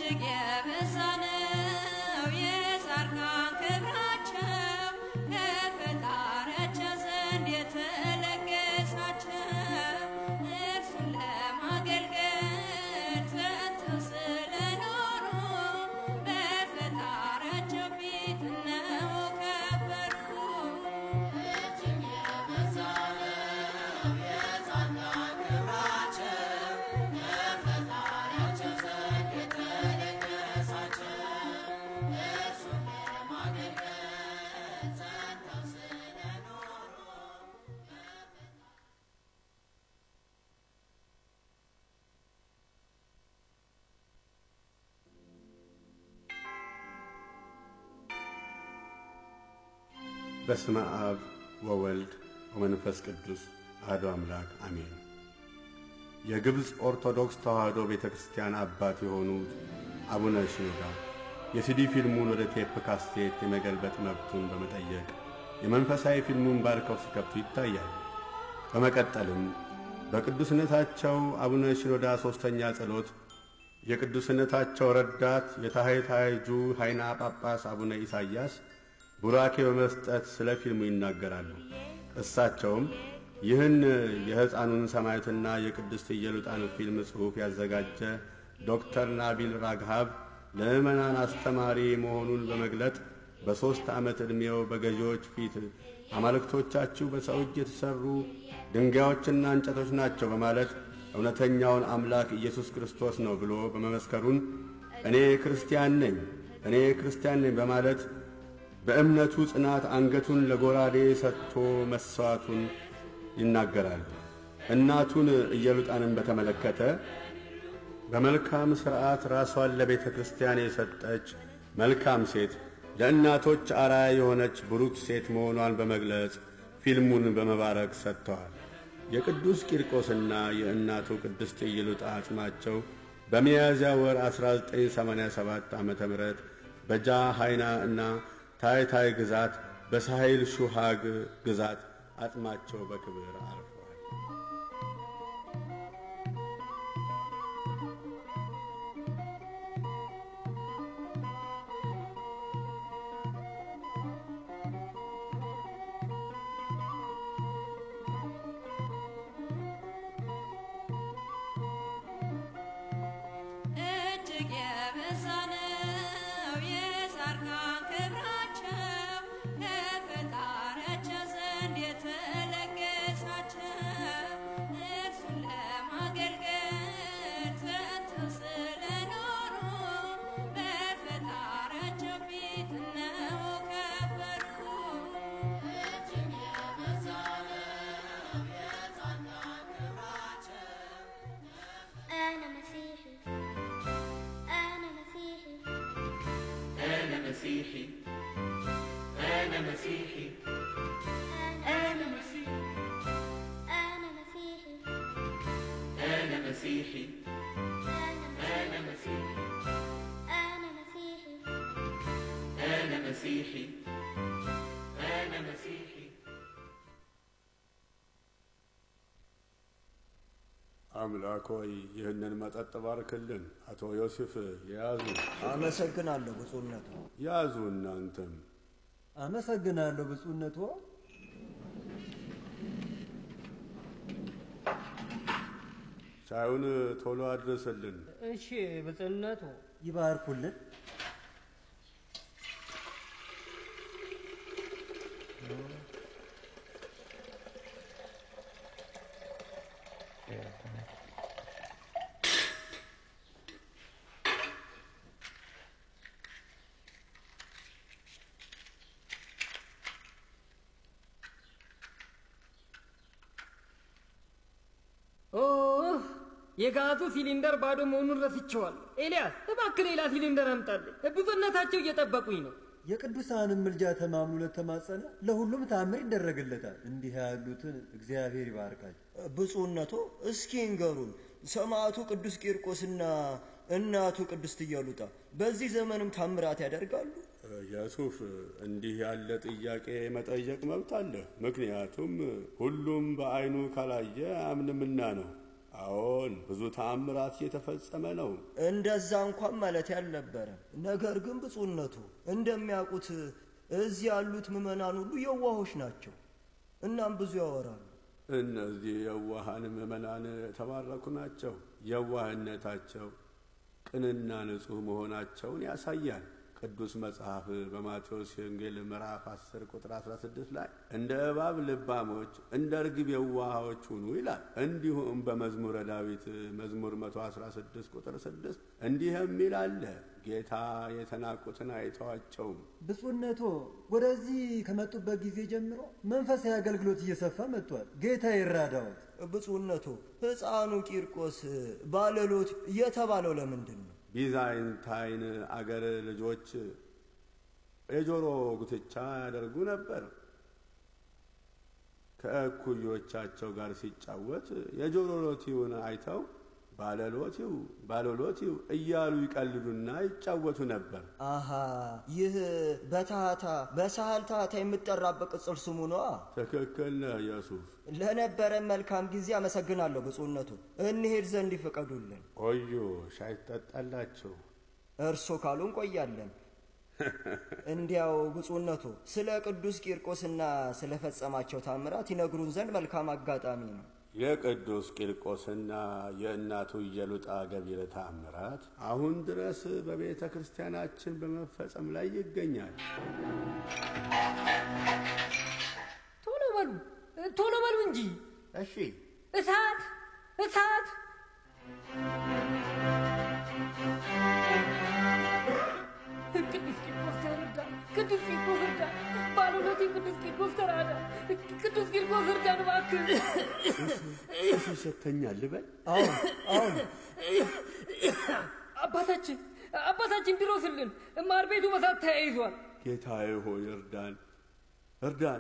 እጅግ የበዛ ነው የጻድቃን ክብራቸው ከፈጣሪያቸው ዘንድ የተለገሳቸው እርሱን ለማገልገል ጸንተው ስለኖሩ በፈጣሪያቸው ፊት ነው ከበሩ። እጅግ የበዛ ነው የጻድቃን ክብራቸው ከፈጣሪያቸው ዘንድ የተለገሳቸው እርሱን ለማገልገል ጸንተው ስለኖሩ በስመ አብ ወወልድ ወመንፈስ ቅዱስ አሐዱ አምላክ አሜን። የግብፅ ኦርቶዶክስ ተዋሕዶ ቤተ ክርስቲያን አባት የሆኑት አቡነ ሽኖዳ የሲዲ ፊልሙን ወደ ቴፕ ካስቴት የመገልበጥ መብቱን በመጠየቅ የመንፈሳዊ ፊልሙን ባርከው ሲከፍቱ ይታያል። በመቀጠልም በቅዱስነታቸው አቡነ ሽኖዳ ሦስተኛ ጸሎት የቅዱስነታቸው ረዳት የታሕታይጁ ኃይና ጳጳስ አቡነ ኢሳይያስ ቡራኬ በመስጠት ስለ ፊልሙ ይናገራሉ። እሳቸውም ይህን የሕፃኑን ሰማዕትና የቅድስት ኢየሉጣን ፊልም ጽሑፍ ያዘጋጀ ዶክተር ናቢል ራግሃብ ለምዕመናን አስተማሪ መሆኑን በመግለጥ በሦስት ዓመት ዕድሜው በገዢዎች ፊት አማልክቶቻችሁ በሰው እጅ የተሠሩ ድንጋዮችና እንጨቶች ናቸው በማለት እውነተኛውን አምላክ ኢየሱስ ክርስቶስ ነው ብሎ በመመስከሩን እኔ ክርስቲያን ነኝ እኔ ክርስቲያን ነኝ በማለት በእምነቱ ጽናት አንገቱን ለጎራዴ ሰጥቶ መሥዋዕቱን ይናገራል። እናቱን ኢየሉጣንን በተመለከተ በመልካም ሥርዓት ራሷን ለቤተ ክርስቲያን የሰጠች መልካም ሴት፣ ለእናቶች አርአያ የሆነች ብሩክ ሴት መሆኗን በመግለጽ ፊልሙን በመባረክ ሰጥተዋል። የቅዱስ ቂርቆስና የእናቱ ቅድስት ኢየሉጣ አጽማቸው በሚያዝያ ወር 1987 ዓ ም በጃ ሃይና እና ታይታይ ግዛት በሳሂል ሹሃግ ግዛት አጽማቸው በክብር አርፈዋል። እጅግ የበዛ ነው የጻድቃን ክብራቸው ከፈጣሪያቸው ዘንድ የተለገሳቸው እርሱን ለማገልገል ጸንተው ስለኖሩ በፈጣሪያቸው ፊት ነው ከበሩ። እጅግ የበዛ ነው የጻድቃን ክብራቸው أنا مسيحي أنا مسيحي أنا مسيحي أنا مسيحي أنا مسيحي أنا مسيحي أنا مسيحي أنا أنا مسيحي أنا مسيحي أنا مسيحي أنا مسيحي አምላክ ሆይ ይህንን መጠጥ ባርክልን። አቶ ዮሴፍ ያዙ አመሰግናለሁ ብፁዕነቱ። ያዙ። እናንተም አመሰግናለሁ ብፁዕነቱ። ሻዩን ቶሎ አድርስልን። እሺ ብጽነቱ ይባርኩልን። ኦ የጋዙ ሲሊንደር ባዶ መሆኑን ረስቼዋለሁ። ኤልያስ እባክህ ሌላ ሲሊንደር አምጣልኝ። ብፁዕነታቸው እየጠበቁኝ ነው። የቅዱሳንን ምልጃ ተማምኖ ለተማጸነ ለሁሉም ታምር ይደረግለታል። እንዲህ ያሉትን እግዚአብሔር ይባርካቸው። ብፁዕነቶ እስኪ እንገሩን ሰማዕቱ ቅዱስ ቂርቆስና እናቱ ቅድስት ኢየሉጣ በዚህ ዘመንም ታምራት ያደርጋሉ? የሱፍ እንዲህ ያለ ጥያቄ መጠየቅ መብት አለ። ምክንያቱም ሁሉም በዓይኑ ካላየ አያምንምና ነው። አዎን ብዙ ተአምራት እየተፈጸመ ነው። እንደዛ እንኳን ማለት ያልነበረም። ነገር ግን ብፁዕነቱ እንደሚያውቁት እዚህ ያሉት ምዕመናን ሁሉ የዋሆች ናቸው። እናም ብዙ ያወራሉ። እነዚህ የዋሃን ምዕመናን የተባረኩ ናቸው። የዋህነታቸው ቅንና ንጹሕ መሆናቸውን ያሳያል። ቅዱስ መጽሐፍ በማቴዎስ ወንጌል ምዕራፍ 10 ቁጥር 16 ላይ እንደ እባብ ልባሞች እንደ ርግብ የዋሃዎች ሁኑ ይላል። እንዲሁም በመዝሙረ ዳዊት መዝሙር 116 ቁጥር 6 እንዲህ የሚል አለ፣ ጌታ የተናቁትን አይተዋቸውም። ብፁዕነቶ ወደዚህ ከመጡበት ጊዜ ጀምሮ መንፈሳዊ አገልግሎት እየሰፋ መጥቷል። ጌታ ይራዳዎት። ብፁዕነቱ ሕፃኑ ቂርቆስ ባለሎት የተባለው ለምንድን ነው? ቢዛይንታይን አገር ልጆች የጆሮ ጉትቻ ያደርጉ ነበር። ከእኩዮቻቸው ጋር ሲጫወት የጆሮ ሎቲውን አይተው ባለሎቲው ባለሎቲው እያሉ ይቀልዱና ይጫወቱ ነበር። አሃ ይህ በታህታ በሳህል ታህታ የምጠራበት ቅጽል ስሙ ነዋ። ትክክል ነህ ኢየሱስ። ለነበረን መልካም ጊዜ አመሰግናለሁ ብፁዕነቱ። እንሄድ ዘንድ ይፍቀዱልን። ቆዩ፣ ሻይ ትጠጣላችሁ። እርሶ ካሉ እንቆያለን። እንዲያው ብፁዕነቱ ስለ ቅዱስ ቂርቆስና ስለፈጸማቸው ታምራት ይነግሩን ዘንድ መልካም አጋጣሚ ነው። የቅዱስ ቂርቆስና የእናቱ ኢየሉጣ ገቢረ ተአምራት አሁን ድረስ በቤተ ክርስቲያናችን በመፈጸም ላይ ይገኛል። ቶሎ በሉ ቶሎ በሉ እንጂ እሺ እሳት እሳት ቅዱስ ቂርቆስ ተረዳ ቅዱስ ቂርቆስ እርዳ ባለሎቴ ቅዱስ ቂርቆስ ተራዳ ቅዱስ ቂርቆስ እርዳን እባክህ እሱ ይሸተኛል ልበል። አሁን አሁን አባታችን አባታችን ድረስልን ማር ቤቱ በሳት ተያይዟል ጌታዬ ሆይ እርዳን፣ እርዳን።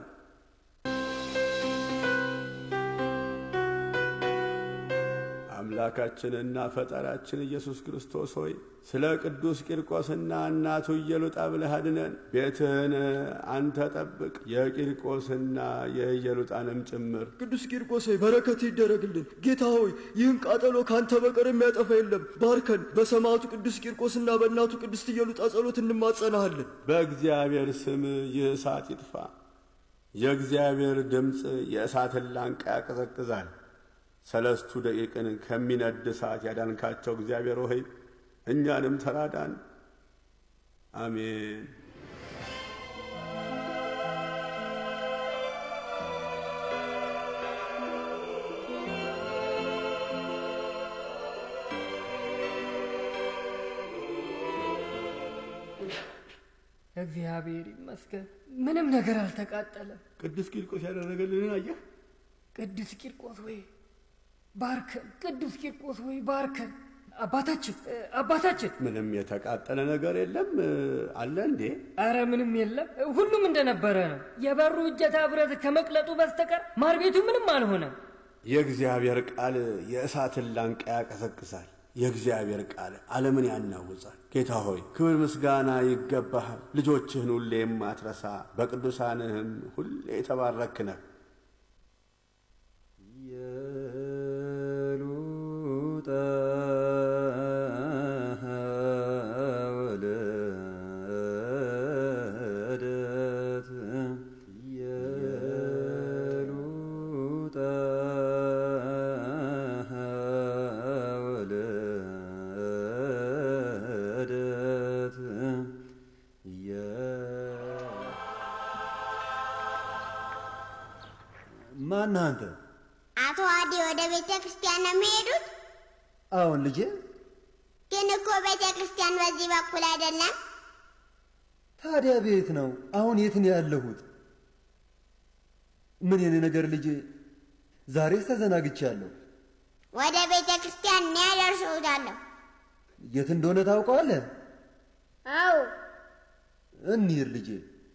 አምላካችንና ፈጣሪያችን ኢየሱስ ክርስቶስ ሆይ ስለ ቅዱስ ቂርቆስና እናቱ ኢየሉጣ ብለህ አድነን። ቤትህን አንተ ጠብቅ፣ የቂርቆስና የኢየሉጣንም ጭምር። ቅዱስ ቂርቆስ ሆይ በረከት ይደረግልን። ጌታ ሆይ ይህን ቃጠሎ ካንተ በቀር የሚያጠፋ የለም። ባርከን። በሰማዕቱ ቅዱስ ቂርቆስና በእናቱ ቅድስት ኢየሉጣ ጸሎት እንማጸናሃለን። በእግዚአብሔር ስም ይህ እሳት ይጥፋ። የእግዚአብሔር ድምፅ የእሳትን ላንቃ ያቀዘቅዛል። ሰለስቱ ደቂቅን ከሚነድ እሳት ያዳንካቸው እግዚአብሔር ሆይ እኛንም ተራዳን። አሜን። እግዚአብሔር ይመስገን ምንም ነገር አልተቃጠለም ቅዱስ ቂርቆስ ያደረገልንን አየህ? ቅዱስ ቂርቆስ ወይ ባርከን ቅዱስ ቂርቆስ ወይ ባርከን አባታችን አባታችን ምንም የተቃጠለ ነገር የለም አለ እንዴ? አረ ምንም የለም ሁሉም እንደነበረ ነው የበሩ እጀታ ብረት ከመቅለጡ በስተቀር ማር ቤቱ ምንም አልሆነም የእግዚአብሔር ቃል የእሳትን ላንቃ ያቀዘቅዛል። የእግዚአብሔር ቃል ዓለምን ያናውጻል። ጌታ ሆይ ክብር ምስጋና ይገባሃል። ልጆችህን ሁሌ የማትረሳ በቅዱሳንህም ሁሌ የተባረክ ነህ። የሉጣ ወለደት የሉጣ ወለደት ማነህ አንተ? አቶ አዲ ወደ ቤተ ክርስቲያን ነው የሚሄዱት? አሁን ልጄ ግን እኮ ቤተ ክርስቲያን በዚህ በኩል አይደለም። ታዲያ ቤት ነው። አሁን የት ነው ያለሁት? ምን የኔ ነገር ልጄ፣ ዛሬስ ተዘናግቻለሁ። ወደ ቤተ ክርስቲያን እኔ ያደርሰውታለሁ። የት እንደሆነ ታውቀዋለህ? አዎ እንሂድ ልጄ።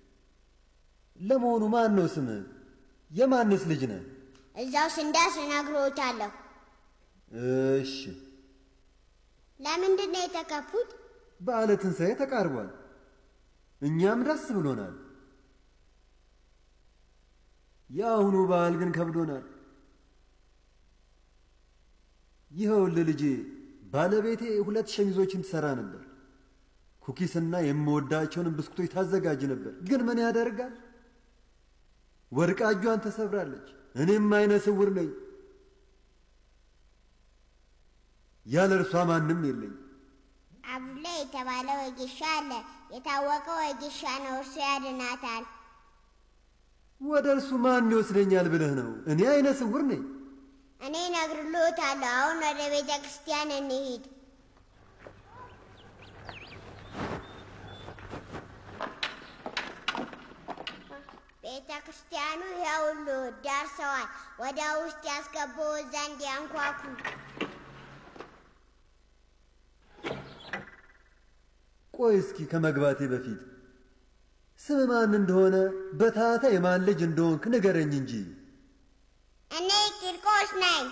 ለመሆኑ ማን ነው ስምህ? የማንስ ልጅ ነህ? እዛው ስንደርስ እነግርዎታለሁ። እሺ። ለምንድን ነው የተከፉት? በዓለ ትንሣኤ ተቃርቧል። እኛም ደስ ብሎናል። የአሁኑ በዓል ግን ከብዶናል። ይኸውልህ ልጄ፣ ባለቤቴ ሁለት ሸሚዞችን ትሰራ ነበር። ኩኪስና የምወዳቸውን ብስኩቶች ታዘጋጅ ነበር። ግን ምን ያደርጋል ወርቃ እጇን ተሰብራለች። እኔም አይነ ስውር ነኝ። ያለ እርሷ ማንም የለኝ። አቡላ የተባለ ወጌሻ አለ። የታወቀ ወጌሻ ነው። እርሱ ያድናታል። ወደ እርሱ ማን ይወስደኛል ብለህ ነው? እኔ አይነ ስውር ነኝ። እኔ እነግርልዎታለሁ። አሁን ወደ ቤተ ክርስቲያን እንሂድ። ቤተ ክርስቲያኑ ይኸውሉ ደርሰዋል። ወደ ውስጥ ያስገባው ዘንድ ያንኳኩ። ቆይ እስኪ ከመግባቴ በፊት ስም ማን እንደሆነ በታታ የማን ልጅ እንደሆንክ ንገረኝ እንጂ። እኔ ቂርቆስ ነኝ።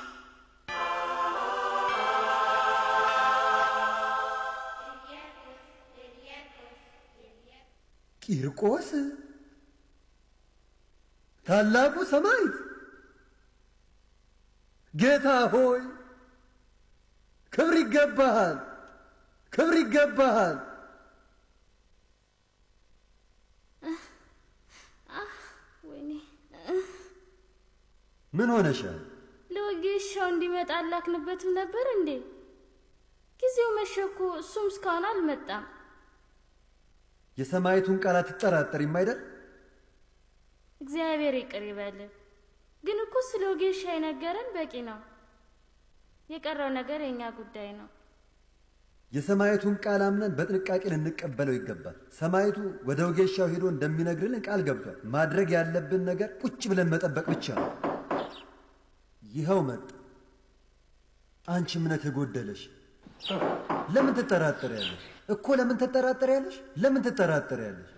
ቂርቆስ ታላቁ ሰማዕት፣ ጌታ ሆይ ክብር ይገባሃል፣ ክብር ይገባሃል። ወይኔ ምን ሆነሻል? ለወጌሻው እንዲመጣ አላክንበትም ነበር እንዴ? ጊዜው መሸ እኮ እሱም እስካሁን አልመጣም። የሰማዕቱን ቃል አትጠራጠሪም አይደል? እግዚአብሔር ይቅር ይበልን። ግን እኮ ስለ ወጌሻ የነገረን በቂ ነው። የቀረው ነገር የእኛ ጉዳይ ነው። የሰማዕቱን ቃል አምነን በጥንቃቄ ልንቀበለው ይገባል። ሰማዕቱ ወደ ወጌሻው ሄዶ እንደሚነግርልን ቃል ገብቷል። ማድረግ ያለብን ነገር ቁጭ ብለን መጠበቅ ብቻ ነው። ይኸው መጣ። አንቺ እምነት የጎደለሽ ለምን ትጠራጠሪያለሽ? እኮ ለምን ትጠራጠሪያለሽ? ለምን ትጠራጠሪያለሽ?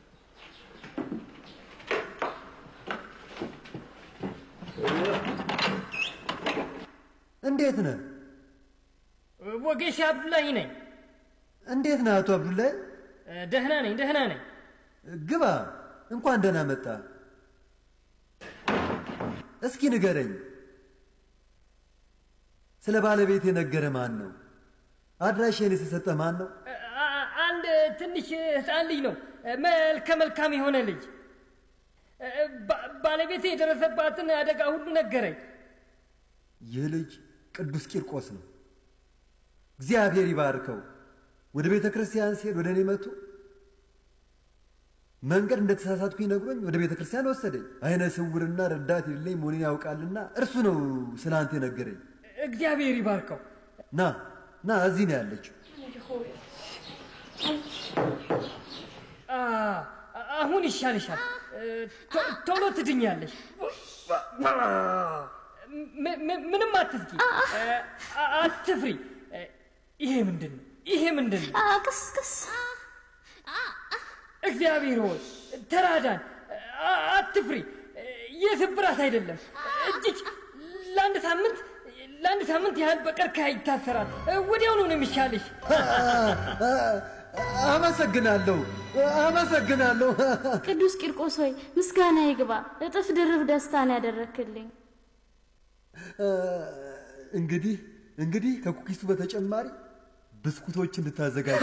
እንዴት ነህ? ወጌሻ አብዱላሂ ነኝ። እንዴት ነህ አቶ አብዱላይ? ደህና ነኝ፣ ደህና ነኝ። ግባ። እንኳን ደህና መጣ። እስኪ ንገረኝ፣ ስለ ባለቤት የነገረ ማን ነው? አድራሻዬን የተሰጠ ማን ነው? አ- አንድ ትንሽ ህፃን ልጅ ነው፣ መልከ መልካም የሆነ ልጅ። ባ- ባለቤቴ የደረሰባትን አደጋ ሁሉ ነገረኝ። ይህ ልጅ ቅዱስ ቂርቆስ ነው። እግዚአብሔር ይባርከው። ወደ ቤተ ክርስቲያን ሲሄድ ወደ እኔ መጥቶ መንገድ እንደተሳሳትኩ ነግሮኝ ወደ ቤተ ክርስቲያን ወሰደኝ። አይነ ስውርና ረዳት የሌለኝ መሆኔን ያውቃልና እርሱ ነው ስለ አንተ የነገረኝ። እግዚአብሔር ይባርከው። ና ና፣ እዚህ ነው ያለችው። አ- አሁን ይሻልሻል፣ ቶ- ቶሎ ትድኛለሽ። ም- ም- ምንም አትፍቂ፣ አ- አትፍሪ። ይሄ ምንድን ነው? ይሄ ምንድን ነው? ቅስ ቅስ እግዚአብሔር ሆይ ተራዳን፣ አ- አትፍሪ። የስብራት አይደለም። እጅግ ለአንድ ሳምንት ለአንድ ሳምንት ያህል በቀርከሃ ይታሰራል። ወዲያውኑ ነው የሚሻልሽ። አመሰግናለሁ፣ አመሰግናለሁ። ቅዱስ ቂርቆስ ሆይ ምስጋና ይግባ። እጥፍ ድርብ ደስታን ያደረክልኝ። እንግዲህ እንግዲህ ከኩኪሱ በተጨማሪ ብስኩቶች እንድታዘጋጅ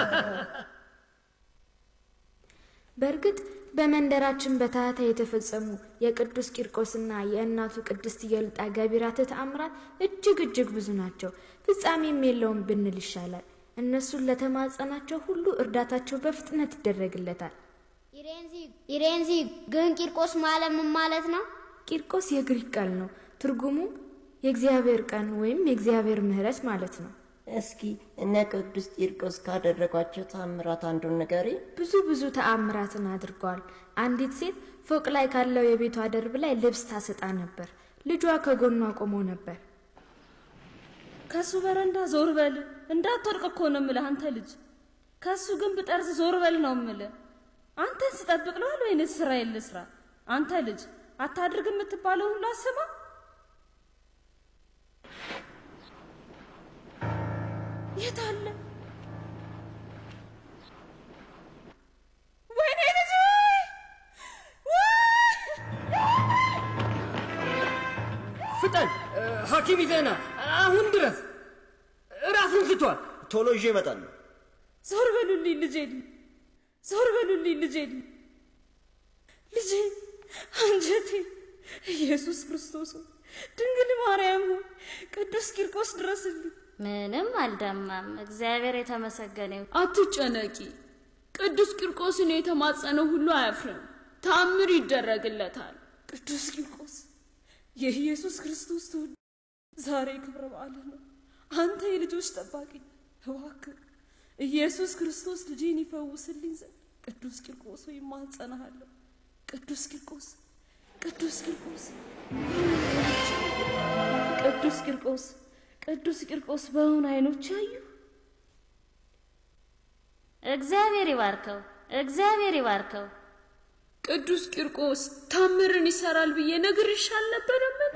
በእርግጥ በመንደራችን በታህታ የተፈጸሙ የቅዱስ ቂርቆስና የእናቱ ቅድስት ኢየሉጣ ገቢራተ ተአምራት እጅግ እጅግ ብዙ ናቸው። ፍጻሜም የለውም ብንል ይሻላል። እነሱን ለተማጸናቸው ሁሉ እርዳታቸው በፍጥነት ይደረግለታል። ኢሬንዚ ግን ቂርቆስ ማለት ምን ማለት ነው? ቂርቆስ የግሪክ ቃል ነው። ትርጉሙም የእግዚአብሔር ቀን ወይም የእግዚአብሔር ምሕረት ማለት ነው። እስኪ እነ ቅዱስ ቂርቆስ ካደረጓቸው ተአምራት አንዱን ንገሪ። ብዙ ብዙ ተአምራትን አድርገዋል። አንዲት ሴት ፎቅ ላይ ካለው የቤቷ ደርብ ላይ ልብስ ታሰጣ ነበር። ልጇ ከጎኗ ቆሞ ነበር። ከሱ በረንዳ ዞር በል እንዳትወድቅ እኮ ነው የምልህ አንተ ልጅ። ከሱ ግንብ ጠርዝ ዞር በል ነው የምልህ። አንተን ስጠብቅ ነዋል ወይንስ ስራ የልስራ? አንተ ልጅ አታድርግ የምትባለው ሁሉ አስማ። የት አለ? ወይኔ ልጅ ፍጠን! ሐኪም ይዘና አሁን ድረስ ራሱን ስቷል። ቶሎ ይዤ እመጣለሁ። ዞር በሉልኝ ልጄን፣ ዞር በሉልኝ ልጄን፣ ልጄ አንጀቴ። ኢየሱስ ክርስቶስ ሆይ፣ ድንግል ማርያም ሆይ፣ ቅዱስ ቂርቆስ ድረስልኝ። ምንም አልደማም። እግዚአብሔር የተመሰገነ ይሁን። አትጨነቂ። ቅዱስ ቂርቆስን የተማጸነው ሁሉ አያፍርም፣ ታምር ይደረግለታል። ቅዱስ ቂርቆስ የኢየሱስ ክርስቶስ ትውልድ ዛሬ ክብረ በዓል ነው። አንተ የልጆች ጠባቂ ነህ። እባክህ ኢየሱስ ክርስቶስ ልጄን ይፈውስልኝ ዘንድ ቅዱስ ቂርቆስ ሆይ እማጸንሃለሁ። ቅዱስ ቂርቆስ ቅዱስ ቂርቆስ ቅዱስ ቂርቆስ ቅዱስ ቂርቆስ በእውን አይኖች ያዩ እግዚአብሔር ይባርከው፣ እግዚአብሔር ይባርከው። ቅዱስ ቂርቆስ ታምርን ይሰራል ብዬ ነግሬሽ አልነበረምን?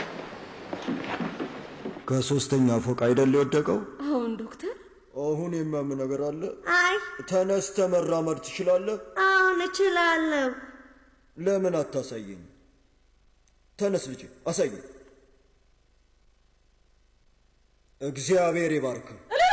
ከሶስተኛ ፎቅ አይደል የወደቀው? አሁን ዶክተር አሁን የሚያም ነገር አለ? አይ ተነስተ መራመድ ትችላለህ? አሁን እችላለሁ። ለምን አታሳየኝ? ተነስ ልጄ፣ አሳየኝ። እግዚአብሔር ይባርክ።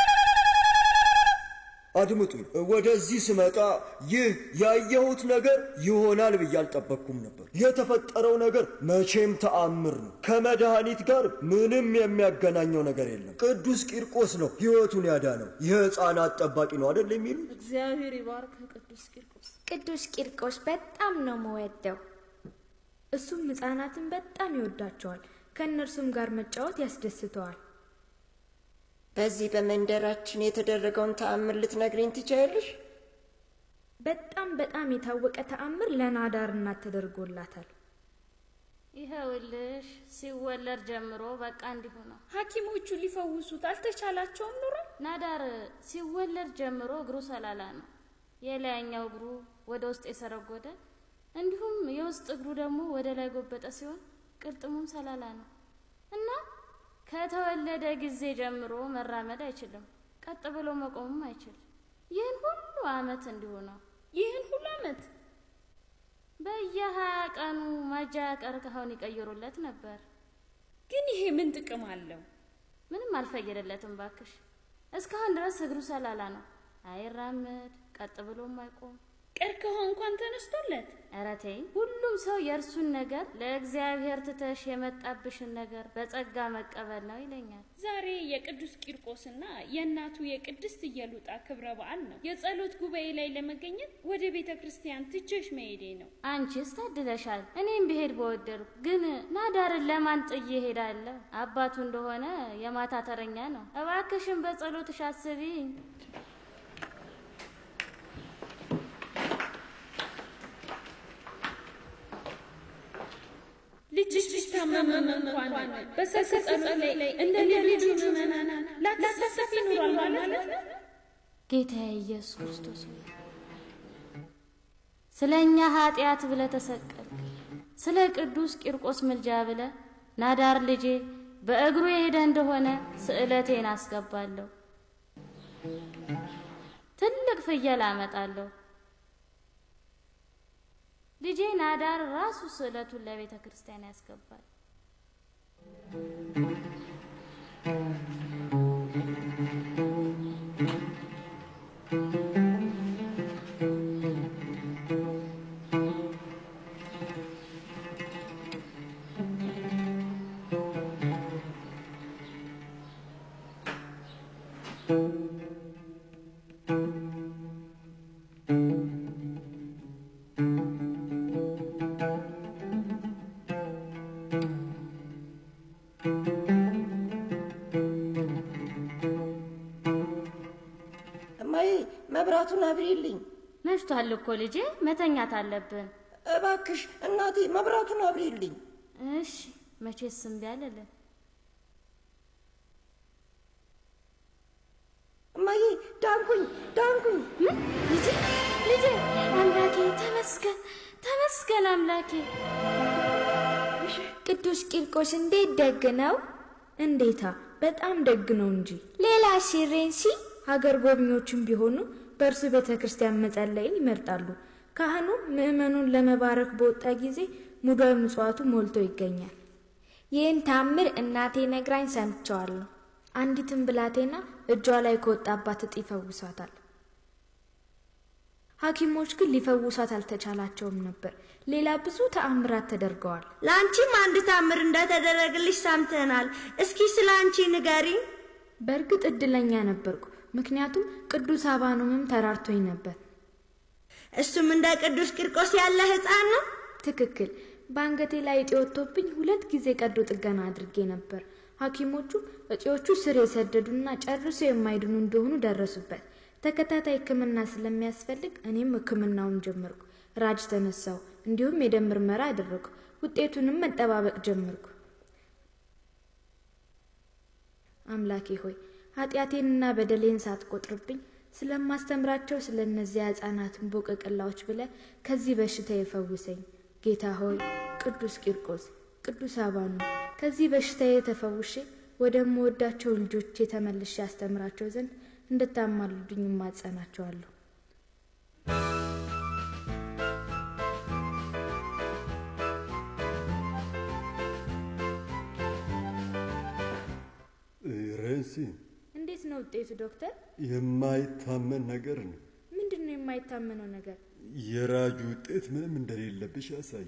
አድምጡኝ። ወደዚህ ስመጣ ይህ ያየሁት ነገር ይሆናል ብዬ አልጠበቅኩም ነበር። የተፈጠረው ነገር መቼም ተአምር ነው። ከመድኃኒት ጋር ምንም የሚያገናኘው ነገር የለም። ቅዱስ ቂርቆስ ነው ሕይወቱን ያዳነው። የሕፃናት ጠባቂ ነው አደል የሚሉት? እግዚአብሔር ይባርክ ቅዱስ ቂርቆስ። ቅዱስ ቂርቆስ በጣም ነው መወደው። እሱም ሕፃናትን በጣም ይወዳቸዋል። ከእነርሱም ጋር መጫወት ያስደስተዋል። በዚህ በመንደራችን የተደረገውን ተአምር ልትነግሪኝ ትችያለሽ? በጣም በጣም የታወቀ ተአምር ለናዳር እናት ተደርጎላታል። ይኸውልሽ ሲወለድ ጀምሮ በቃ እንዲሁ ነው። ሐኪሞቹ ሊፈውሱት አልተቻላቸውም ኑሮ ናዳር ሲወለድ ጀምሮ እግሩ ሰላላ ነው። የላይኛው እግሩ ወደ ውስጥ የሰረጎደ እንዲሁም የውስጥ እግሩ ደግሞ ወደ ላይ ጎበጠ ሲሆን ቅልጥሙም ሰላላ ነው እና ከተወለደ ጊዜ ጀምሮ መራመድ አይችልም። ቀጥ ብሎ መቆምም አይችል። ይህን ሁሉ አመት እንዲሁ ነው። ይህን ሁሉ አመት በየሀያ ቀኑ ማጃ ቀርከሃውን ይቀይሩለት ነበር። ግን ይሄ ምን ጥቅም አለው? ምንም አልፈየደለትም ባክሽ። እስካሁን ድረስ እግሩ ሰላላ ነው። አይራመድ፣ ቀጥ ብሎም አይቆም። ቀርከሃው እንኳን ተነስቶለት ኧረ ተይኝ። ሁሉም ሰው የእርሱን ነገር ለእግዚአብሔር ትተሽ የመጣብሽን ነገር በጸጋ መቀበል ነው ይለኛል። ዛሬ የቅዱስ ቂርቆስና የእናቱ የቅድስት ኢየሉጣ ክብረ በዓል ነው። የጸሎት ጉባኤ ላይ ለመገኘት ወደ ቤተ ክርስቲያን ትቼሽ መሄዴ ነው። አንቺስ ታድለሻል። እኔም ብሄድ በወደድኩ፣ ግን ናዳርን ለማን ጥዬ እሄዳለሁ? አባቱ እንደሆነ የማታ ተረኛ ነው። እባክሽን በጸሎትሽ አስቢኝ። ልጅሽ ቢታመምም እንኳን በሰርክ ጸሎት ላይ እንደ ሌሎቹ ምዕመናን ላታሳተፍ ይኖራል ማለት ነው። ጌታዬ ኢየሱስ ክርስቶስ ሆይ ስለ እኛ ኃጢአት ብለ ተሰቀልክ። ስለ ቅዱስ ቂርቆስ ምልጃ ብለ ናዳር ልጄ በእግሩ የሄደ እንደሆነ ስዕለቴን አስገባለሁ። ትልቅ ፍየል አመጣለሁ። ልጄ ናዳር ራሱ ስዕለቱን ለቤተ ክርስቲያን ያስገባል። እማዬ መብራቱን አብሪልኝ መሽቷል እኮ ልጄ፣ መተኛት አለብን። እባክሽ እናቴ መብራቱን አብሪልኝ። እሺ፣ መቼስ እምቢ አልልም። እማዬ ዳንኩኝ ዳንኩኝ። ምን ልጄ ልጄ፣ አምላኬ ተመስገን ተመስገን አምላኬ። ቅዱስ ቂርቆስ እንዴት ደግ ነው! እንዴታ በጣም ደግ ነው እንጂ። ሌላ ሲሬንሲ ሀገር ጎብኚዎችም ቢሆኑ በእርሱ ቤተ ክርስቲያን መጸለይን ይመርጣሉ። ካህኑ ምዕመኑን ለመባረክ በወጣ ጊዜ ሙዳይ ምጽዋቱ ሞልቶ ይገኛል። ይህን ታምር እናቴ ነግራኝ ሰምቸዋለሁ። አንዲትን ብላቴና እጇ ላይ ከወጣባት እጢ ይፈውሷታል። ሐኪሞች ግን ሊፈውሷት አልተቻላቸውም ነበር። ሌላ ብዙ ተአምራት ተደርገዋል። ለአንቺም አንድ ታምር እንደተደረግልሽ ሰምተናል። እስኪ ስለ አንቺ ንገሪኝ። በእርግጥ እድለኛ ነበርኩ፣ ምክንያቱም ቅዱስ አባኖምም ተራርቶኝ ነበር። እሱም እንደ ቅዱስ ቂርቆስ ያለ ሕፃን ነው። ትክክል። በአንገቴ ላይ እጢ ወጥቶብኝ ሁለት ጊዜ ቀዶ ጥገና አድርጌ ነበር። ሐኪሞቹ እጢዎቹ ስር የሰደዱና ጨርሶ የማይድኑ እንደሆኑ ደረሱበት። ተከታታይ ሕክምና ስለሚያስፈልግ እኔም ሕክምናውን ጀመርኩ። ራጅ ተነሳው፣ እንዲሁም የደም ምርመራ አደረግኩ። ውጤቱንም መጠባበቅ ጀመርኩ። አምላኬ ሆይ ኃጢአቴንና በደሌን ሳትቆጥርብኝ ስለማስተምራቸው ስለ እነዚያ ሕፃናትን ቦቀቅላዎች ብለ ከዚህ በሽታ የፈውሰኝ። ጌታ ሆይ ቅዱስ ቂርቆስ፣ ቅዱስ አባኑ ከዚህ በሽታ የተፈውሼ ወደምወዳቸው ልጆቼ ተመልሼ ያስተምራቸው ዘንድ እንድታማልዱኝ እማጸናቸዋለሁ። ረንሲ እንዴት ነው ውጤቱ ዶክተር? የማይታመን ነገር ነው። ምንድን ነው የማይታመነው ነገር? የራጁ ውጤት ምንም እንደሌለብሽ ያሳይ።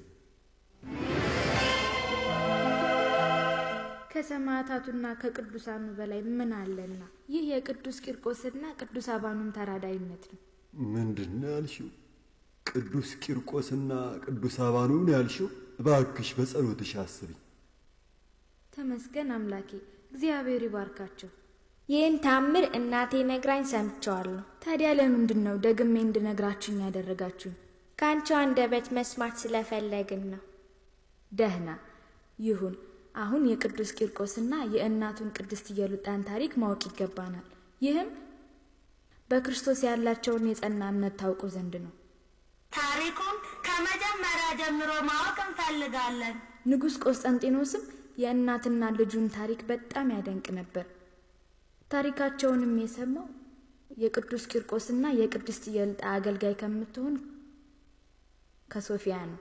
ከሰማዕታቱና ከቅዱሳኑ በላይ ምን አለና? ይህ የቅዱስ ቂርቆስና ቅዱስ አባኑም ተራዳይነት ነው። ምንድን ነው ያልሽው? ቅዱስ ቂርቆስና ቅዱስ አባኑን ያልሽው? እባክሽ በጸሎትሽ አስብኝ። ተመስገን አምላኬ፣ እግዚአብሔር ይባርካቸው። ይህን ታምር እናቴ ነግራኝ ሰምቸዋለሁ። ታዲያ ለምንድን ነው ደግሜ እንድነግራችሁኝ ያደረጋችሁኝ? ከአንቺ አንደበት መስማት ስለፈለግን ነው። ደህና ይሁን። አሁን የቅዱስ ቂርቆስና የእናቱን ቅድስት ኢየሉጣን ታሪክ ማወቅ ይገባናል። ይህም በክርስቶስ ያላቸውን የጸና እምነት ታውቁ ዘንድ ነው። ታሪኩን ከመጀመሪያ ጀምሮ ማወቅ እንፈልጋለን። ንጉሥ ቆስጠንጢኖስም የእናትና ልጁን ታሪክ በጣም ያደንቅ ነበር። ታሪካቸውንም የሰማው የቅዱስ ቂርቆስና የቅድስት ኢየሉጣ አገልጋይ ከምትሆን ከሶፊያ ነው።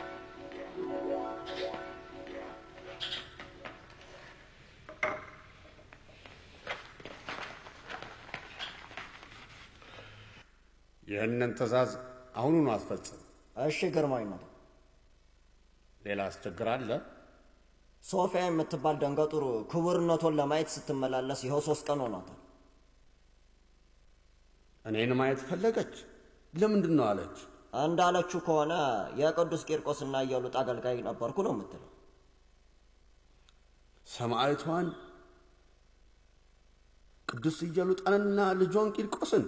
ይህንን ትእዛዝ አሁኑኑ አስፈጽም። እሺ ግርማዊነት። ሌላ አስቸግር አለ? ሶፊያ የምትባል ደንገጡር ክቡርነቶን ለማየት ስትመላለስ ይኸው ሶስት ቀን ሆኗታል። እኔን ማየት ፈለገች። ለምንድን ነው አለች? እንዳለችው ከሆነ የቅዱስ ቂርቆስና ኢየሉጣ አገልጋይ ነበርኩ ነው የምትለው። ሰማዕቷን ቅዱስ ኢየሉጣንና ልጇን ቂርቆስን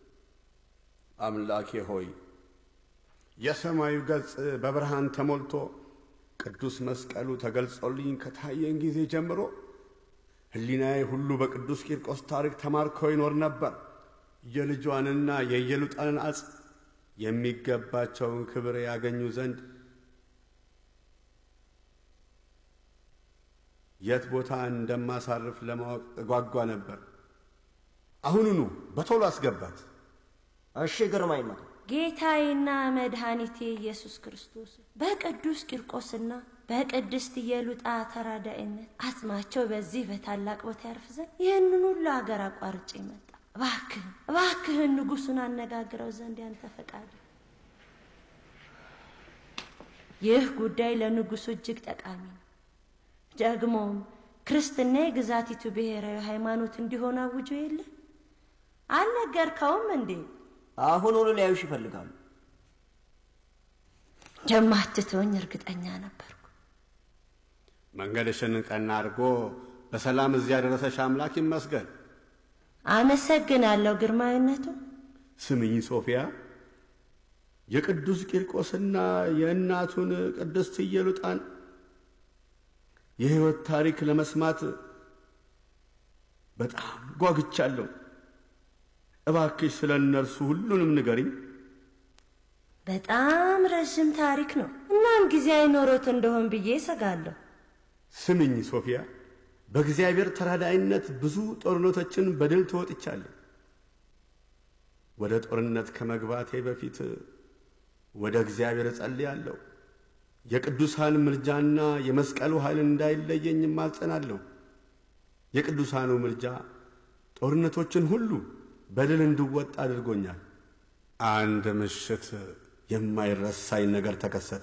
አምላኬ ሆይ የሰማዩ ገጽ በብርሃን ተሞልቶ ቅዱስ መስቀሉ ተገልጾልኝ ከታየን ጊዜ ጀምሮ ሕሊናዬ ሁሉ በቅዱስ ቂርቆስ ታሪክ ተማርኮ ይኖር ነበር። የልጇንና የኢየሉጣንን አጽ የሚገባቸውን ክብር ያገኙ ዘንድ የት ቦታ እንደማሳርፍ ለማወቅ እጓጓ ነበር። አሁኑኑ በቶሎ አስገባት። እሺ ግርማዊነት። ጌታዬና መድኃኒቴ ኢየሱስ ክርስቶስ በቅዱስ ቂርቆስና በቅድስት ኢየሉጣ ተራዳኢነት አጽማቸው በዚህ በታላቅ ቦታ ያርፍ ዘንድ ይህንን ሁሉ አገር አቋርጬ መጣ። እባክህን እባክህን ንጉሱን አነጋግረው ዘንድ ያንተ ፈቃድ። ይህ ጉዳይ ለንጉሱ እጅግ ጠቃሚ ነው። ደግሞም ክርስትና የግዛቲቱ ብሔራዊ ሃይማኖት እንዲሆን አውጆ የለ አልነገርከውም እንዴ? አሁኑኑ ሊያዩሽ ይፈልጋሉ። ጀማትተውኝ እርግጠኛ ነበርኩ። መንገድሽን ቀና አድርጎ በሰላም እዚያ ያደረሰሽ አምላክ ይመስገን። አመሰግናለሁ ግርማዊነቱ። ስምኝ ሶፊያ፣ የቅዱስ ቂርቆስና የእናቱን ቅድስት ኢየሉጣን የሕይወት ታሪክ ለመስማት በጣም ጓግቻለሁ። እባክሽ ስለ እነርሱ ሁሉንም ንገሪኝ። በጣም ረዥም ታሪክ ነው። እናም ጊዜ አይኖሮት እንደሆን ብዬ እሰጋለሁ። ስምኝ ሶፊያ፣ በእግዚአብሔር ተራዳይነት ብዙ ጦርነቶችን በድል ተወጥቻለሁ። ወደ ጦርነት ከመግባቴ በፊት ወደ እግዚአብሔር እጸልያለሁ። የቅዱሳን ምልጃና የመስቀሉ ኃይል እንዳይለየኝም አልጸናለሁ። የቅዱሳኑ ምልጃ ጦርነቶችን ሁሉ በድል እንድወጣ አድርጎኛል። አንድ ምሽት የማይረሳኝ ነገር ተከሰተ።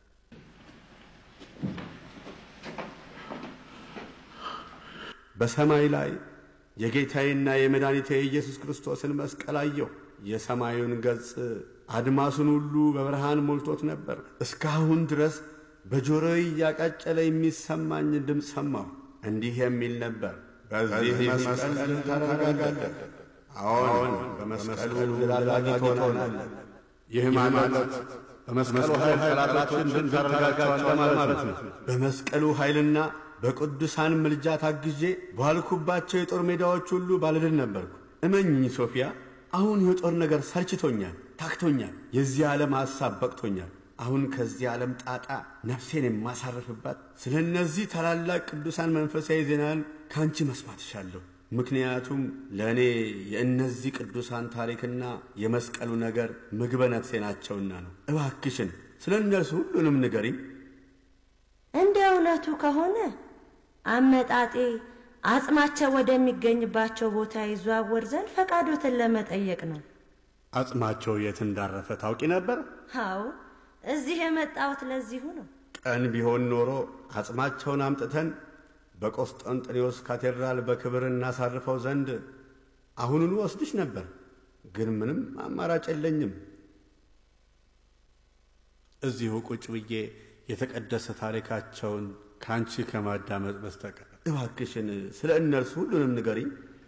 በሰማይ ላይ የጌታዬና የመድኃኒቴ የኢየሱስ ክርስቶስን መስቀል አየሁ። የሰማዩን ገጽ አድማሱን ሁሉ በብርሃን ሞልቶት ነበር። እስካሁን ድረስ በጆሮዬ እያቃጨለ የሚሰማኝ ድምፅ ሰማሁ። እንዲህ የሚል ነበር፣ በዚህ መስቀል ድል ታደርጋለህ። አዎን፣ በመስቀሉ ድል አድራጊ ትሆናለህ። ይህ ማለት በመስቀሉ ኃይል ጠላቶችን ድል ታደርጋቸዋለህ ማለት ነው። በመስቀሉ ኃይልና በቅዱሳን ምልጃ ታግዤ ባልኩባቸው የጦር ሜዳዎች ሁሉ ባለድል ነበርኩ። እመኝኝ ሶፊያ፣ አሁን የጦር ነገር ሰልችቶኛል፣ ታክቶኛል። የዚህ ዓለም ሐሳብ በቅቶኛል። አሁን ከዚህ ዓለም ጣጣ ነፍሴን የማሳርፍባት ስለ እነዚህ ታላላቅ ቅዱሳን መንፈሳዊ ዜናን ከአንቺ መስማት እሻለሁ። ምክንያቱም ለእኔ የእነዚህ ቅዱሳን ታሪክና የመስቀሉ ነገር ምግበ ነፍሴ ናቸውና ነው። እባክሽን ስለ እነርሱ ሁሉንም ንገሪኝ። እንደ እውነቱ ከሆነ አመጣጤ አጽማቸው ወደሚገኝባቸው ቦታ ይዘዋወር ዘንድ ፈቃዶትን ለመጠየቅ ነው። አጽማቸው የት እንዳረፈ ታውቂ ነበር? አዎ፣ እዚህ የመጣሁት ለዚሁ ነው። ቀን ቢሆን ኖሮ አጽማቸውን አምጥተን በቆስጠንጥኔዎስ ካቴድራል በክብር እናሳርፈው ዘንድ አሁኑኑ ወስድሽ ነበር። ግን ምንም አማራጭ የለኝም። እዚሁ ቁጭ ብዬ የተቀደሰ ታሪካቸውን ከአንቺ ከማዳመጥ በስተቀር እባክሽን ስለ እነርሱ ሁሉንም ንገሪኝ።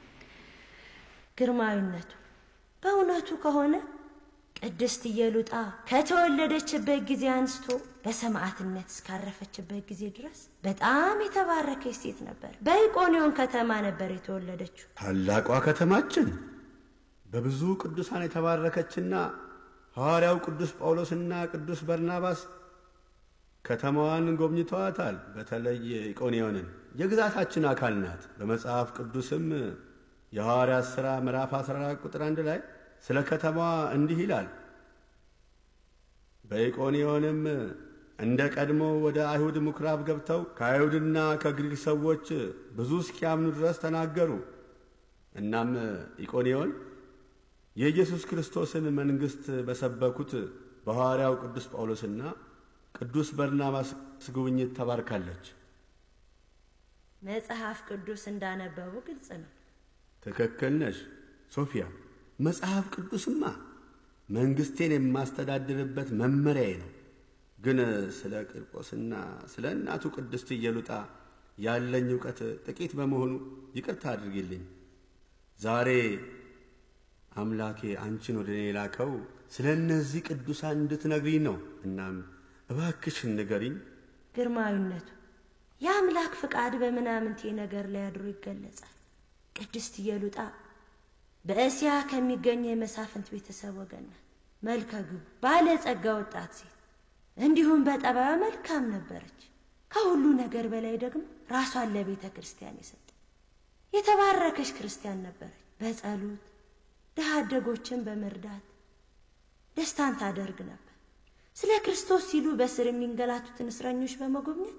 ግርማዊነቱ በእውነቱ ከሆነ ቅድስት ኢየሉጣ ከተወለደችበት ጊዜ አንስቶ በሰማዕትነት እስካረፈችበት ጊዜ ድረስ በጣም የተባረከች ሴት ነበር። በኢቆንዮን ከተማ ነበር የተወለደችው። ታላቋ ከተማችን በብዙ ቅዱሳን የተባረከችና ሐዋርያው ቅዱስ ጳውሎስና ቅዱስ በርናባስ ከተማዋን ጎብኝተዋታል። በተለይ ኢቆንዮንን የግዛታችን አካል ናት። በመጽሐፍ ቅዱስም የሐዋርያት ሥራ ምዕራፍ 14 ቁጥር አንድ ላይ ስለ ከተማዋ እንዲህ ይላል። በኢቆንዮንም እንደ ቀድሞ ወደ አይሁድ ምኵራብ ገብተው ከአይሁድና ከግሪክ ሰዎች ብዙ እስኪያምኑ ድረስ ተናገሩ። እናም ኢቆንዮን የኢየሱስ ክርስቶስን መንግሥት በሰበኩት በሐዋርያው ቅዱስ ጳውሎስና ቅዱስ በርናባስ ጉብኝት ተባርካለች። መጽሐፍ ቅዱስ እንዳነበቡ ግልጽ ነው። ትክክል ነሽ ሶፊያ። መጽሐፍ ቅዱስማ መንግሥቴን የማስተዳድርበት መመሪያዬ ነው። ግን ስለ ቂርቆስና ስለ እናቱ ቅድስት ኢየሉጣ ያለኝ እውቀት ጥቂት በመሆኑ ይቅርታ አድርጊልኝ። ዛሬ አምላኬ አንቺን ወደ እኔ ላከው ስለ እነዚህ ቅዱሳን እንድትነግሪኝ ነው። እናም እባክሽን ንገሪኝ። ግርማዊነቱ የአምላክ ፍቃድ በምናምንቴ ነገር ላይ አድሮ ይገለጻል። ቅድስት ኢየሉጣ በእስያ ከሚገኝ የመሳፍንት ቤተሰብ ወገን ናት። መልከ ግቡ ባለጸጋ ወጣት ሴት እንዲሁም በጠባዩ መልካም ነበረች። ከሁሉ ነገር በላይ ደግሞ ራሷን ለቤተ ክርስቲያን የሰጠ የተባረከች ክርስቲያን ነበረች። በጸሎት ድሃ አደጎችን በመርዳት ደስታን ታደርግ ነበር። ስለ ክርስቶስ ሲሉ በስር የሚንገላቱትን እስረኞች በመጎብኘት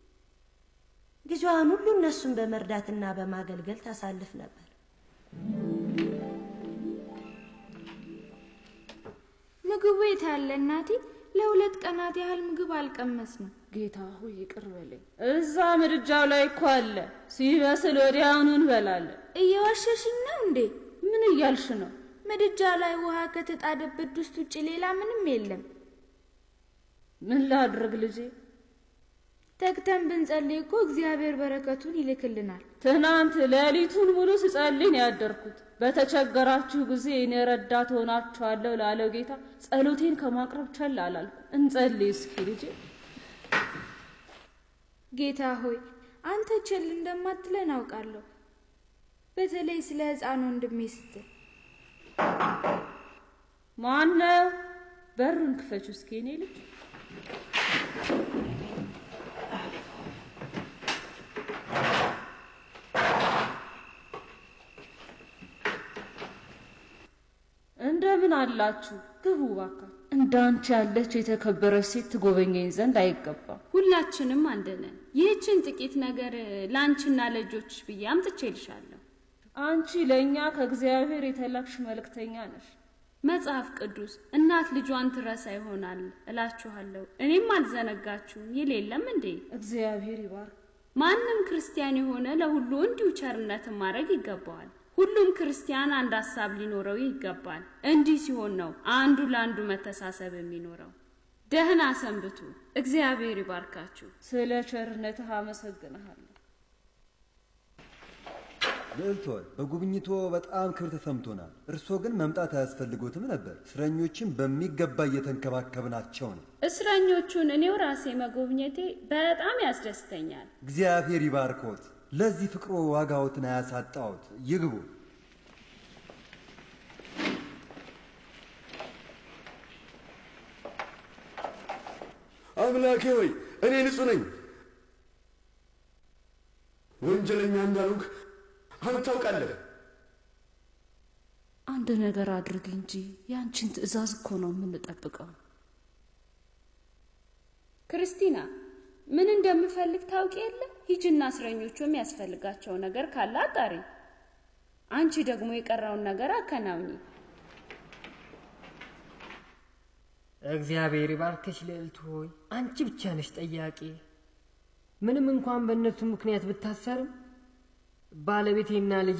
ጊዜዋን ሁሉ እነሱን በመርዳትና በማገልገል ታሳልፍ ነበር። ምግቡ የት ያለ እናቴ? ለሁለት ቀናት ያህል ምግብ አልቀመስንም። ጌታ ሆይ ይቅር በለኝ። እዛ ምድጃው ላይ እኮ አለ። ሲበስል ወዲያውኑ እንበላለን። እየዋሸሽኝ ነው እንዴ? ምን እያልሽ ነው? ምድጃ ላይ ውሃ ከተጣደበት ድስት ውጭ ሌላ ምንም የለም። ምን ላድርግ ልጄ? ተግተን ብንጸልይ እኮ እግዚአብሔር በረከቱን ይልክልናል። ትናንት ሌሊቱን ሙሉ ስጸልይ ነው ያደርኩት። በተቸገራችሁ ጊዜ እኔ ረዳት ሆናችኋለሁ ላለው ጌታ ጸሎቴን ከማቅረብ ቸል አላልኩ። እንጸልይ እስኪ ልጄ። ጌታ ሆይ አንተ ቸል እንደማትለን አውቃለሁ። በተለይ ስለ ሕፃን ወንድሜ ስትል ማነው? በሩን ክፈች እስኪ እኔ ልጅ እንደምን አላችሁ? ግቡ እባካችሁ። እንዳንቺ ያለች የተከበረች ሴት ትጎበኘኝ ዘንድ አይገባም። ሁላችንም አንድ ነን። ይህችን ጥቂት ነገር ለአንቺና ለልጆችሽ ብዬ አምጥቼልሻለሁ። አንቺ ለእኛ ከእግዚአብሔር የተላክሽ መልእክተኛ ነሽ። መጽሐፍ ቅዱስ እናት ልጇን ትረሳ ይሆናል እላችኋለሁ፣ እኔም አልዘነጋችሁም ይል የለም እንዴ? እግዚአብሔር ይባርክ። ማንም ክርስቲያን የሆነ ለሁሉ እንዲሁ ቸርነትን ማድረግ ይገባዋል። ሁሉም ክርስቲያን አንድ ሀሳብ ሊኖረው ይገባል። እንዲህ ሲሆን ነው አንዱ ለአንዱ መተሳሰብ የሚኖረው። ደህና ሰንብቱ። እግዚአብሔር ይባርካችሁ። ስለ ቸርነትህ አመሰግንሃለሁ። ልዕልት ሆይ በጉብኝቶ በጣም ክብር ተሰምቶናል። እርስዎ ግን መምጣት አያስፈልጎትም ነበር። እስረኞችን በሚገባ እየተንከባከብናቸው ነው። እስረኞቹን እኔው ራሴ መጎብኘቴ በጣም ያስደስተኛል። እግዚአብሔር ይባርኮት። ለዚህ ፍቅሮ ዋጋዎትን አያሳጣዎት። ይግቡ። አምላኬ ሆይ እኔ ንጹሕ ነኝ፣ ወንጀለኛ እንዳልሆንክ አንተ ታውቃለህ። አንድ ነገር አድርግ እንጂ ያንቺን ትዕዛዝ እኮ ነው የምንጠብቀው። ክርስቲና ምን እንደምፈልግ ታውቂ የለ? ሂጅና እስረኞቹ የሚያስፈልጋቸው ነገር ካለ አጣሪ። አንቺ ደግሞ የቀረውን ነገር አከናውኚ። እግዚአብሔር ይባርክሽ ልዕልት ሆይ፣ አንቺ ብቻ ነሽ ጠያቂ። ምንም እንኳን በእነሱ ምክንያት ብታሰርም ባለቤቴና ልጄ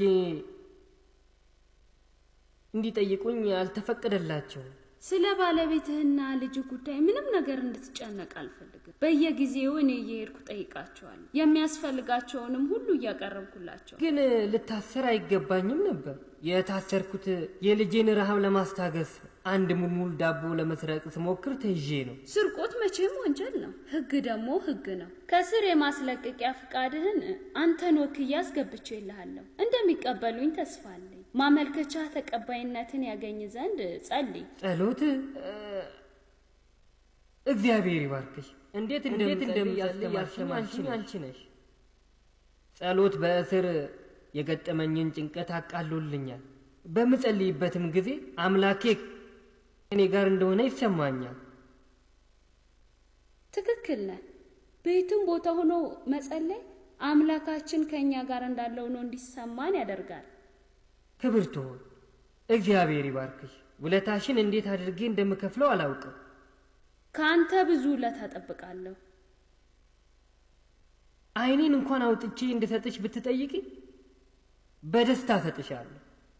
እንዲጠይቁኝ አልተፈቀደላቸውም። ስለ ባለቤትህና ልጅ ጉዳይ ምንም ነገር እንድትጨነቅ አልፈልግም። በየጊዜው እኔ እየሄድኩ ጠይቃቸዋለሁ። የሚያስፈልጋቸውንም ሁሉ እያቀረብኩላቸው። ግን ልታሰር አይገባኝም ነበር። የታሰርኩት የልጄን ረሃብ ለማስታገስ አንድ ሙልሙል ዳቦ ለመስረቅ ስሞክር ተይዤ ነው። ስርቆት መቼም ወንጀል ነው። ህግ ደግሞ ህግ ነው። ከስር የማስለቀቂያ ፍቃድህን አንተን ወክዬ አስገብቼልሃለሁ። እንደሚቀበሉኝ ተስፋ አለኝ። ማመልከቻ ተቀባይነትን ያገኝ ዘንድ ጸልይ። ጸሎት እግዚአብሔር ይባርክሽ። እንዴት እንደምጸልይ ያስተማርሽኝ አንቺ ነሽ። ጸሎት በእስር የገጠመኝን ጭንቀት አቃሎልኛል። በምጸልይበትም ጊዜ አምላኬ እኔ ጋር እንደሆነ ይሰማኛል። ትክክል ነህ። በየትም ቦታ ሆኖ መጸለይ አምላካችን ከእኛ ጋር እንዳለው ነው እንዲሰማን ያደርጋል። ክብርት ሆይ እግዚአብሔር ይባርክሽ። ውለታሽን እንዴት አድርጌ እንደምከፍለው አላውቅም። ከአንተ ብዙ ውለታ እጠብቃለሁ። ዓይኔን እንኳን አውጥቼ እንድሰጥሽ ብትጠይቂ በደስታ እሰጥሻለሁ።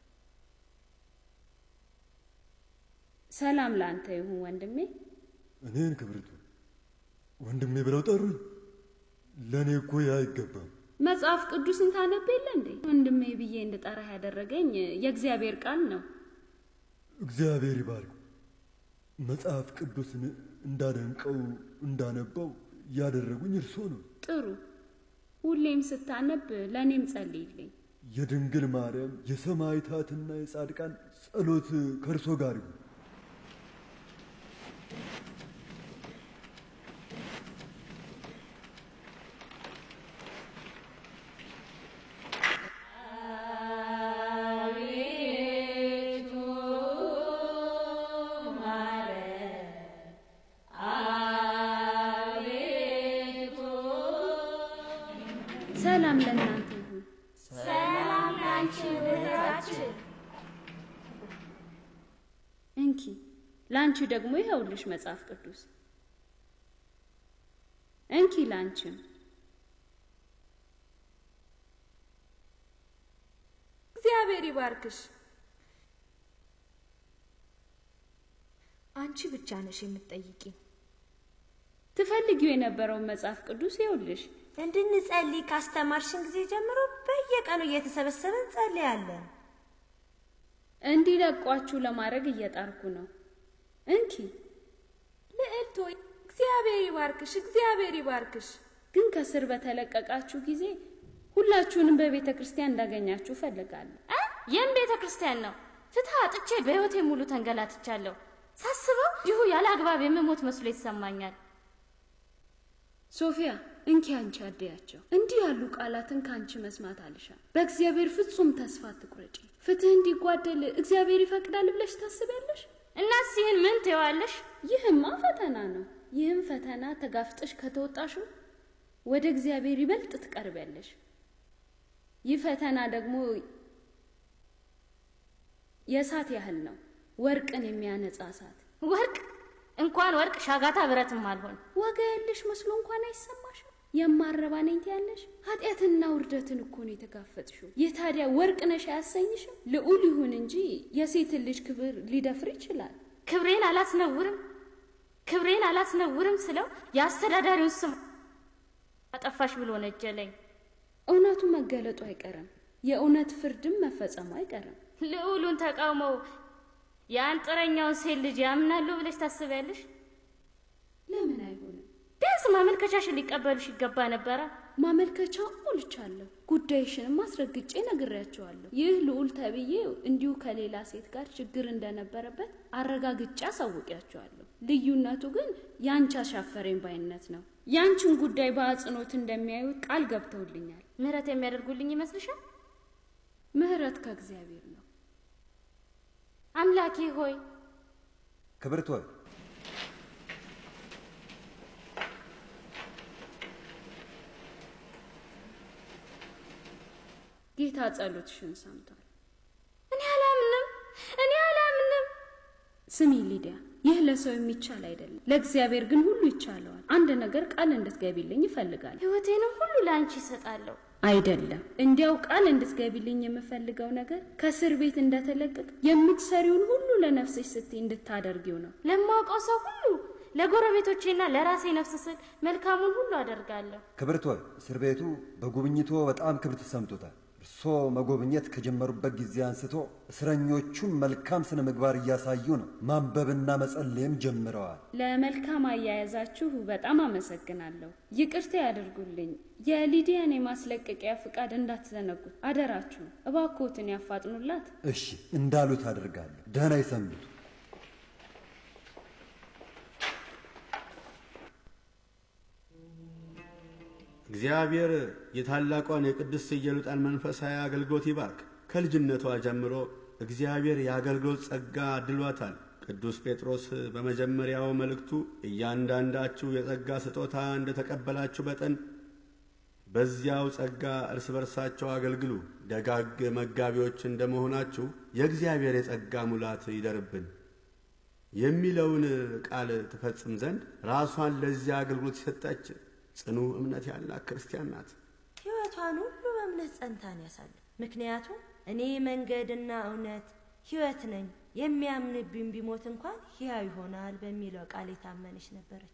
ሰላም ለአንተ ይሁን ወንድሜ። እኔን ክብርቱ ወንድሜ ብለው ጠሩኝ። ለእኔ እኮ ያ አይገባም። መጽሐፍ ቅዱስን ታነብ የለ እንዴ? ወንድሜ ብዬ እንድጠራህ ያደረገኝ የእግዚአብሔር ቃል ነው። እግዚአብሔር ይባርክ። መጽሐፍ ቅዱስን እንዳደንቀው እንዳነባው ያደረጉኝ እርሶ ነው። ጥሩ። ሁሌም ስታነብ ለእኔም ጸልይልኝ። የድንግል ማርያም የሰማዕታትና የጻድቃን ጸሎት ከእርሶ ጋር ይሁን። ሰላም ለእናንተ ይሁን። ሰላም ላንቺ እህታችን። እንኪ ለአንቺ ደግሞ ይኸውልሽ መጽሐፍ ቅዱስ። እንኪ ለአንቺም እግዚአብሔር ይባርክሽ። አንቺ ብቻ ነሽ የምትጠይቂኝ። ትፈልጊው የነበረውን መጽሐፍ ቅዱስ ይኸውልሽ። እንድንጸልይ ካስተማርሽን ጊዜ ጀምሮ በየቀኑ እየተሰበሰብን እንጸልያለን። እንዲለቋችሁ ለማድረግ እየጣርኩ ነው። እንኪ ልዕልት ሆይ እግዚአብሔር ይባርክሽ፣ እግዚአብሔር ይባርክሽ። ግን ከስር በተለቀቃችሁ ጊዜ ሁላችሁንም በቤተ ክርስቲያን እንዳገኛችሁ እፈልጋለሁ። ይህም ቤተ ክርስቲያን ነው። ፍትህ አጥቼ በሕይወቴ ሙሉ ተንገላትቻለሁ። ሳስበው እንዲሁ ያለ አግባብ የምሞት መስሎ ይሰማኛል። ሶፊያ እንኪ አንቺ አደያቸው። እንዲህ ያሉ ቃላትን ከአንቺ መስማት አልሻም። በእግዚአብሔር ፍጹም ተስፋ አትቁረጪ። ፍትህ እንዲጓደል እግዚአብሔር ይፈቅዳል ብለሽ ታስቢያለሽ? እናስ ይህን ምን ትይዋለሽ? ይህማ ፈተና ነው። ይህም ፈተና ተጋፍጠሽ ከተወጣሽው ወደ እግዚአብሔር ይበልጥ ትቀርቢያለሽ። ይህ ፈተና ደግሞ የእሳት ያህል ነው፣ ወርቅን የሚያነጻ እሳት። ወርቅ እንኳን ወርቅ ሻጋታ ብረትም አልሆን። ዋጋ ያለሽ መስሎ እንኳን አይሰማሽም። የማረባ ነኝ ትያለሽ። ኃጢአትና ውርደትን እኮ ነው የተጋፈጥሽው። ይህ ታዲያ ወርቅ ነሽ አያሰኝሽም? ልዑል ይሁን እንጂ የሴትን ልጅ ክብር ሊደፍር ይችላል። ክብሬን አላስነውርም ክብሬን አላስነውርም ስለው የአስተዳዳሪውን ስም አጠፋሽ ብሎ ነጀለኝ። እውነቱ መገለጡ አይቀርም፣ የእውነት ፍርድም መፈጸሙ አይቀርም። ልዑሉን ተቃውመው የአንጥረኛውን ሴት ልጅ ያምናሉ ብለሽ ታስቢያለሽ? ለምን አይሆንም? ቢያንስ ማመልከቻሽን ሊቀበሉሽ ይገባ ነበረ። ማመልከቻው ሞልቻለሁ፣ ጉዳይሽንም አስረግጬ ነግሬያቸዋለሁ። ይህ ልዑል ተብዬው እንዲሁ ከሌላ ሴት ጋር ችግር እንደነበረበት አረጋግጬ አሳውቂያቸዋለሁ። ልዩነቱ ግን ያንቺ አሻፈረኝ ባይነት ነው። ያንቺን ጉዳይ በአጽንኦት እንደሚያዩ ቃል ገብተውልኛል። ምህረት የሚያደርጉልኝ ይመስልሻል? ምህረት ከእግዚአብሔር ነው። አምላኬ ሆይ ክብርት ሆይ ጌታ ጸሎትሽን ሰምቷል። እኔ አላምንም፣ እኔ አላምንም። ስሚ ሊዲያ፣ ይህ ለሰው የሚቻል አይደለም፣ ለእግዚአብሔር ግን ሁሉ ይቻለዋል። አንድ ነገር ቃል እንድትገቢልኝ ይፈልጋል። ህይወቴንም ሁሉ ለአንቺ ይሰጣለሁ። አይደለም፣ እንዲያው ቃል እንድትገቢልኝ የምፈልገው ነገር ከእስር ቤት እንደተለቀቅ የምትሰሪውን ሁሉ ለነፍስሽ ስትይ እንድታደርጊው ነው። ለማውቀው ሰው ሁሉ ለጎረቤቶቼና ለራሴ ነፍስ ስል መልካሙን ሁሉ አደርጋለሁ። ክብርት ሆይ እስር ቤቱ በጉብኝቶ በጣም ክብር ተሰምቶታል። እርሶ መጎብኘት ከጀመሩበት ጊዜ አንስቶ እስረኞቹን መልካም ስነ ምግባር እያሳዩ ነው። ማንበብና መጸለይም ጀምረዋል። ለመልካም አያያዛችሁ በጣም አመሰግናለሁ። ይቅርታ ያደርጉልኝ። የሊዲያን የማስለቀቂያ ፍቃድ እንዳትዘነጉት አደራችሁ። እባክዎትን ያፋጥኑላት። እሺ እንዳሉት አድርጋለሁ። ደህና ይሰንብቱ። እግዚአብሔር የታላቋን የቅድስት ኢየሉጣን መንፈሳዊ አገልግሎት ይባርክ። ከልጅነቷ ጀምሮ እግዚአብሔር የአገልግሎት ጸጋ አድሏታል። ቅዱስ ጴጥሮስ በመጀመሪያው መልእክቱ እያንዳንዳችሁ የጸጋ ስጦታ እንደተቀበላችሁ መጠን በዚያው ጸጋ እርስ በርሳቸው አገልግሉ፣ ደጋግ መጋቢዎች እንደመሆናችሁ የእግዚአብሔር የጸጋ ሙላት ይደርብን የሚለውን ቃል ትፈጽም ዘንድ ራሷን ለዚያ አገልግሎት የሰጠች ጽኑ እምነት ያላት ክርስቲያን ናት። ሕይወቷን ሁሉ በእምነት ጸንታን ያሳለፍ። ምክንያቱም እኔ መንገድና እውነት ሕይወት ነኝ፣ የሚያምንብኝ ቢሞት እንኳን ሕያው ይሆናል በሚለው ቃል የታመነች ነበረች።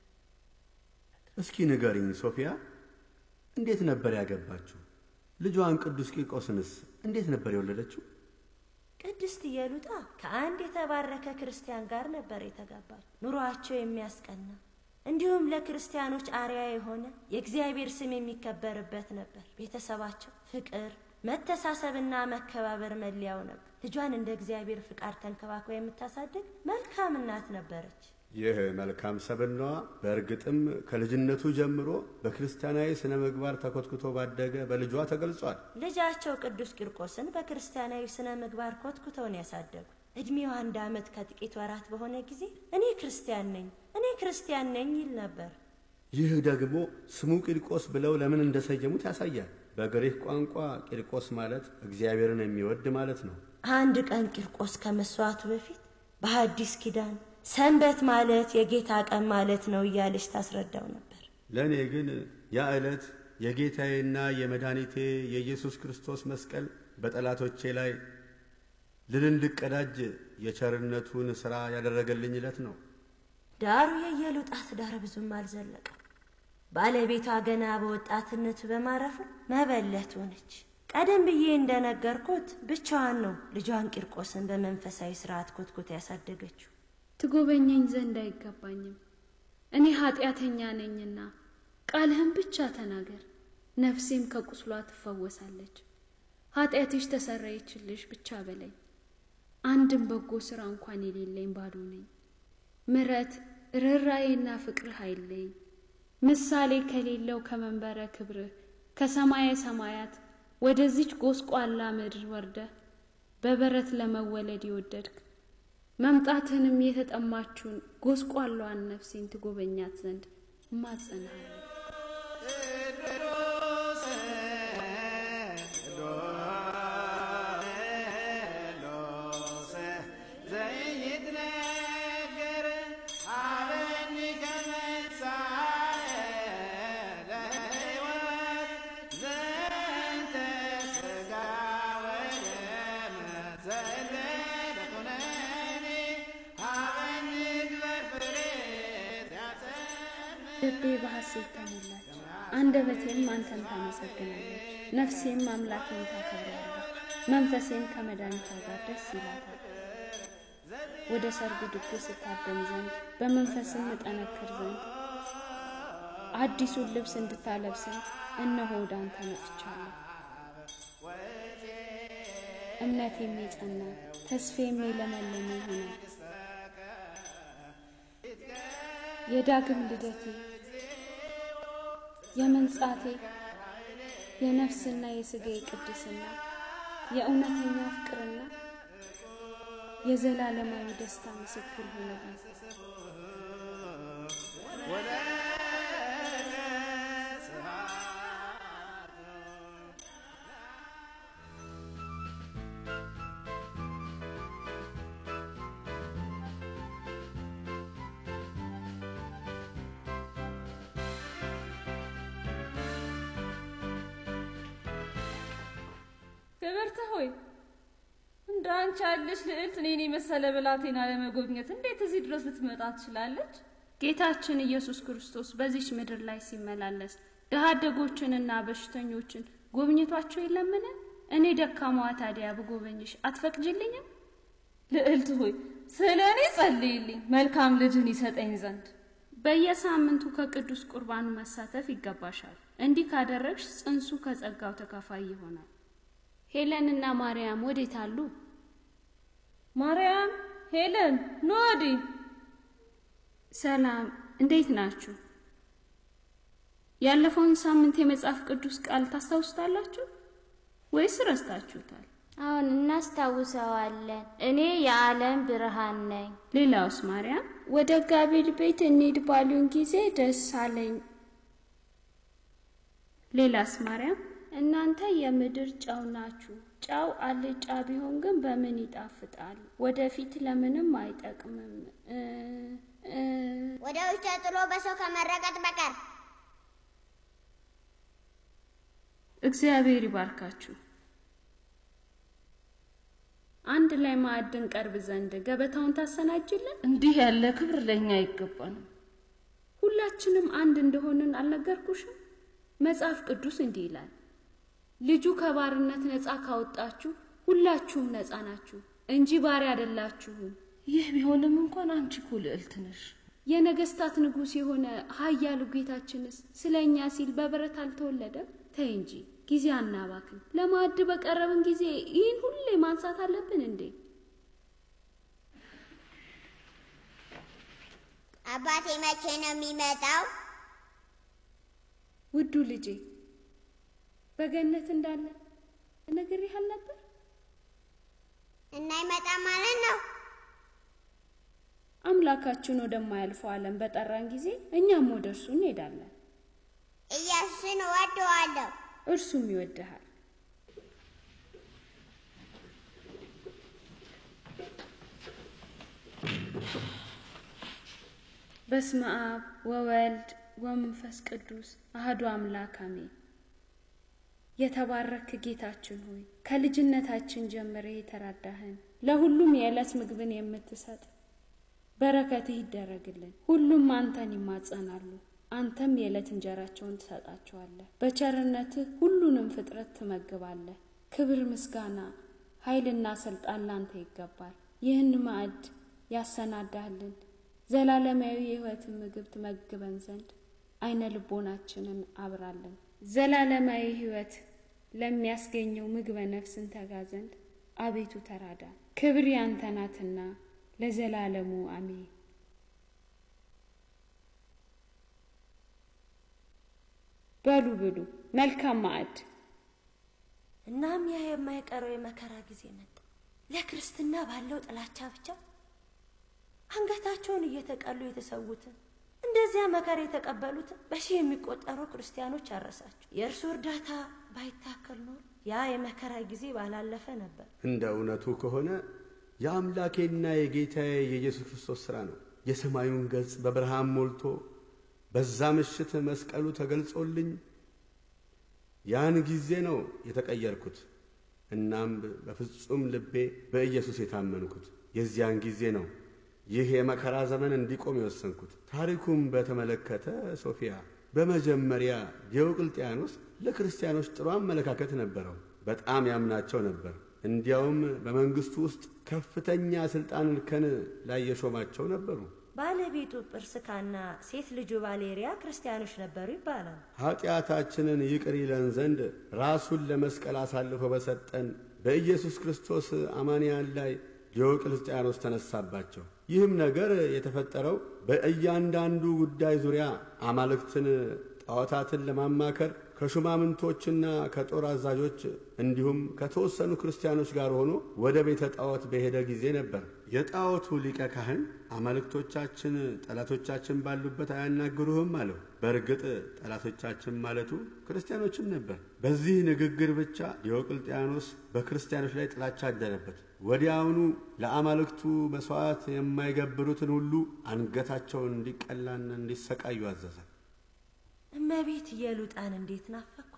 እስኪ ንገሪኝ ሶፊያ፣ እንዴት ነበር ያገባችው? ልጇን ቅዱስ ቂርቆስንስ እንዴት ነበር የወለደችው? ቅድስት ኢየሉጣ ከአንድ የተባረከ ክርስቲያን ጋር ነበር የተጋባች። ኑሯቸው የሚያስቀና እንዲሁም ለክርስቲያኖች አርያ የሆነ የእግዚአብሔር ስም የሚከበርበት ነበር። ቤተሰባቸው ፍቅር፣ መተሳሰብና መከባበር መለያው ነበር። ልጇን እንደ እግዚአብሔር ፍቃድ ተንከባክባ የምታሳድግ መልካም እናት ነበረች። ይህ መልካም ሰብናዋ በእርግጥም ከልጅነቱ ጀምሮ በክርስቲያናዊ ስነ ምግባር ተኮትኩቶ ባደገ በልጇ ተገልጿል። ልጃቸው ቅዱስ ቂርቆስን በክርስቲያናዊ ስነ ምግባር ኮትኩተውን ያሳደጉ። እድሜው አንድ ዓመት ከጥቂት ወራት በሆነ ጊዜ እኔ ክርስቲያን ነኝ እኔ ክርስቲያን ነኝ ይል ነበር። ይህ ደግሞ ስሙ ቂርቆስ ብለው ለምን እንደሰየሙት ያሳያል። በግሪክ ቋንቋ ቂርቆስ ማለት እግዚአብሔርን የሚወድ ማለት ነው። አንድ ቀን ቂርቆስ ከመስዋዕቱ በፊት በሐዲስ ኪዳን ሰንበት ማለት የጌታ ቀን ማለት ነው እያለች ታስረዳው ነበር። ለእኔ ግን ያ ዕለት የጌታዬና የመድኃኒቴ የኢየሱስ ክርስቶስ መስቀል በጠላቶቼ ላይ ድል እንድቀዳጅ የቸርነቱን ሥራ ያደረገልኝ ዕለት ነው። ዳሩ የኢየሉጣ ትዳር ብዙም አልዘለቀም። ባለቤቷ ገና በወጣትነቱ በማረፉ መበለት ሆነች። ቀደም ብዬ እንደነገርኩት ብቻዋን ነው ልጇን ቂርቆስን በመንፈሳዊ ስርዓት ኮትኮት ያሳደገችው። ትጎበኘኝ ዘንድ አይገባኝም፣ እኔ ኃጢአተኛ ነኝና ቃልህን ብቻ ተናገር፣ ነፍሴም ከቁስሏ ትፈወሳለች። ኃጢአትሽ ተሰረየችልሽ ብቻ በለኝ። አንድም በጎ ሥራ እንኳን የሌለኝ ባዶ ነኝ። ምረት ርኅራዬና ፍቅርህ አይለኝ። ምሳሌ ከሌለው ከመንበረ ክብርህ ከሰማየ ሰማያት ወደዚች ጎስቋላ ምድር ወርደህ በበረት ለመወለድ የወደድክ መምጣትህንም የተጠማችውን ጎስቋላዋን ነፍሴን ትጎበኛት ዘንድ እማጸንሃለሁ። ልቤ በሐሴት ተሞላች፣ አንደበቴም አንተን ታመሰግናለች። ነፍሴም አምላኬን ታከብራለች፣ መንፈሴም ከመድኃኒቷ ጋር ደስ ይላታል። ወደ ሰርጉ ድግስ እታደም ዘንድ በመንፈስም እጠነክር ዘንድ አዲሱን ልብስ እንድታለብሰኝ እነሆ ወደ አንተ መጥቻለሁ። እምነቴም የጸና ተስፌም የለመለመ ይሆናል። የዳግም ልደቴ የመንጻቴ የነፍስና የሥጋዬ ቅድስና የእውነተኛ ፍቅርና የዘላለማዊ ደስታ ምስክር ሆነልኝ። ክብርት ሆይ እንደ አንቺ ያለች ልዕልት እኔን የመሰለ ብላቴና ለመጎብኘት እንዴት እዚህ ድረስ ልትመጣ ትችላለች? ጌታችን ኢየሱስ ክርስቶስ በዚች ምድር ላይ ሲመላለስ ድሃ አደጎችንና በሽተኞችን ጎብኝቷቸው የለምን? እኔ ደካማዋ ታዲያ ብጎበኝሽ አትፈቅጅልኝም? ልዕልት ሆይ ስለ እኔ ጸልይልኝ መልካም ልጅን ይሰጠኝ ዘንድ። በየሳምንቱ ከቅዱስ ቁርባኑ መሳተፍ ይገባሻል። እንዲህ ካደረግሽ ጽንሱ ከጸጋው ተካፋይ ይሆናል። ሄለንና ማርያም ወዴት አሉ? ማርያም፣ ሄለን ኑ ወዲህ። ሰላም፣ እንዴት ናችሁ? ያለፈውን ሳምንት የመጽሐፍ ቅዱስ ቃል ታስታውሱታላችሁ ወይስ ረስታችሁታል? አሁን እናስታውሰዋለን። እኔ የዓለም ብርሃን ነኝ። ሌላውስ ማርያም? ወደ ጋቢል ቤት እንሂድ ባሉን ጊዜ ደስ አለኝ። ሌላስ ማርያም? እናንተ የምድር ጨው ናችሁ። ጨው አልጫ ቢሆን ግን በምን ይጣፍጣል? ወደፊት ለምንም አይጠቅምም። ወደ ውጭ ጥሎ በሰው ከመረቀጥ በቀር እግዚአብሔር ይባርካችሁ። አንድ ላይ ማዕድን ቀርብ ዘንድ ገበታውን ታሰናጅልን። እንዲህ ያለ ክብር ለእኛ አይገባንም። ሁላችንም አንድ እንደሆንን አልነገርኩሽም? መጽሐፍ ቅዱስ እንዲህ ይላል፣ ልጁ ከባርነት ነፃ ካወጣችሁ ሁላችሁም ነፃ ናችሁ እንጂ ባሪያ አይደላችሁም። ይህ ቢሆንም እንኳን አንቺ እኮ ልዕልት ነሽ። የነገስታት ንጉሥ የሆነ ኃያሉ ጌታችንስ ስለ እኛ ሲል በበረት አልተወለደም? ተይ እንጂ ጊዜ አናባክን። ለማዕድ በቀረብን ጊዜ ይህን ሁሌ ማንሳት አለብን እንዴ? አባቴ መቼ ነው የሚመጣው? ውዱ ልጄ በገነት እንዳለ ነግሬህ አልነበር? እና ይመጣ ማለት ነው። አምላካችን ወደማያልፈው ዓለም በጠራን ጊዜ እኛም ወደ እርሱ እንሄዳለን። ኢየሱስን እወደዋለሁ። እርሱም ይወድሃል። በስመ አብ ወወልድ ወመንፈስ ቅዱስ አህዱ አምላክ አሜን። የተባረክ ጌታችን ሆይ ከልጅነታችን ጀምረህ የተራዳህን ለሁሉም የዕለት ምግብን የምትሰጥ በረከትህ ይደረግልን። ሁሉም አንተን ይማጸናሉ፣ አንተም የዕለት እንጀራቸውን ትሰጣቸዋለህ። በቸርነትህ ሁሉንም ፍጥረት ትመግባለህ። ክብር፣ ምስጋና፣ ኃይልና ስልጣን ላንተ ይገባል። ይህን ማዕድ ያሰናዳህልን ዘላለማዊ የሕይወትን ምግብ ትመግበን ዘንድ አይነ ልቦናችንን አብራለን። ዘላለማዊ ሕይወት ለሚያስገኘው ምግበ ነፍስን ተጋ ዘንድ አቤቱ ተራዳ። ክብር ያንተ ናትና ለዘላለሙ አሜን። በሉ ብሉ፣ መልካም ማዕድ። እናም ያ የማይቀረው የመከራ ጊዜ መጣ። ለክርስትና ባለው ጥላቻ ብቻ አንገታቸውን እየተቀሉ የተሰዉትን እንደዚያ መከራ የተቀበሉትን በሺህ የሚቆጠሩ ክርስቲያኖች አረሳቸው። የእርሱ እርዳታ ባይታከል ኖር ያ የመከራ ጊዜ ባላለፈ ነበር። እንደ እውነቱ ከሆነ የአምላኬና የጌታዬ የኢየሱስ ክርስቶስ ሥራ ነው። የሰማዩን ገጽ በብርሃን ሞልቶ በዛ ምሽት መስቀሉ ተገልጾልኝ ያን ጊዜ ነው የተቀየርኩት። እናም በፍጹም ልቤ በኢየሱስ የታመንኩት የዚያን ጊዜ ነው ይህ የመከራ ዘመን እንዲቆም የወሰንኩት። ታሪኩም በተመለከተ ሶፊያ፣ በመጀመሪያ ዲዮቅልጥያኖስ ለክርስቲያኖች ጥሩ አመለካከት ነበረው። በጣም ያምናቸው ነበር። እንዲያውም በመንግስቱ ውስጥ ከፍተኛ ስልጣን እርከን ላይ የሾማቸው ነበሩ። ባለቤቱ ጵርስካና ሴት ልጁ ባሌሪያ ክርስቲያኖች ነበሩ ይባላል። ኃጢአታችንን ይቅር ይለን ዘንድ ራሱን ለመስቀል አሳልፎ በሰጠን በኢየሱስ ክርስቶስ አማንያን ላይ ዲዮቅልጥያኖስ ተነሳባቸው። ይህም ነገር የተፈጠረው በእያንዳንዱ ጉዳይ ዙሪያ አማልክትን፣ ጣዖታትን ለማማከር ከሹማምንቶችና ከጦር አዛዦች እንዲሁም ከተወሰኑ ክርስቲያኖች ጋር ሆኖ ወደ ቤተ ጣዖት በሄደ ጊዜ ነበር። የጣዖቱ ሊቀ ካህን አማልክቶቻችን ጠላቶቻችን ባሉበት አያናግሩህም አለው። በእርግጥ ጠላቶቻችን ማለቱ ክርስቲያኖችም ነበር። በዚህ ንግግር ብቻ ዲዮቅልጥያኖስ በክርስቲያኖች ላይ ጥላቻ አደረበት። ወዲያውኑ ለአማልክቱ መሥዋዕት የማይገብሩትን ሁሉ አንገታቸውን እንዲቀላና እንዲሰቃዩ አዘዘ። እመቤት ኢየሉጣን እንዴት ናፈኳት!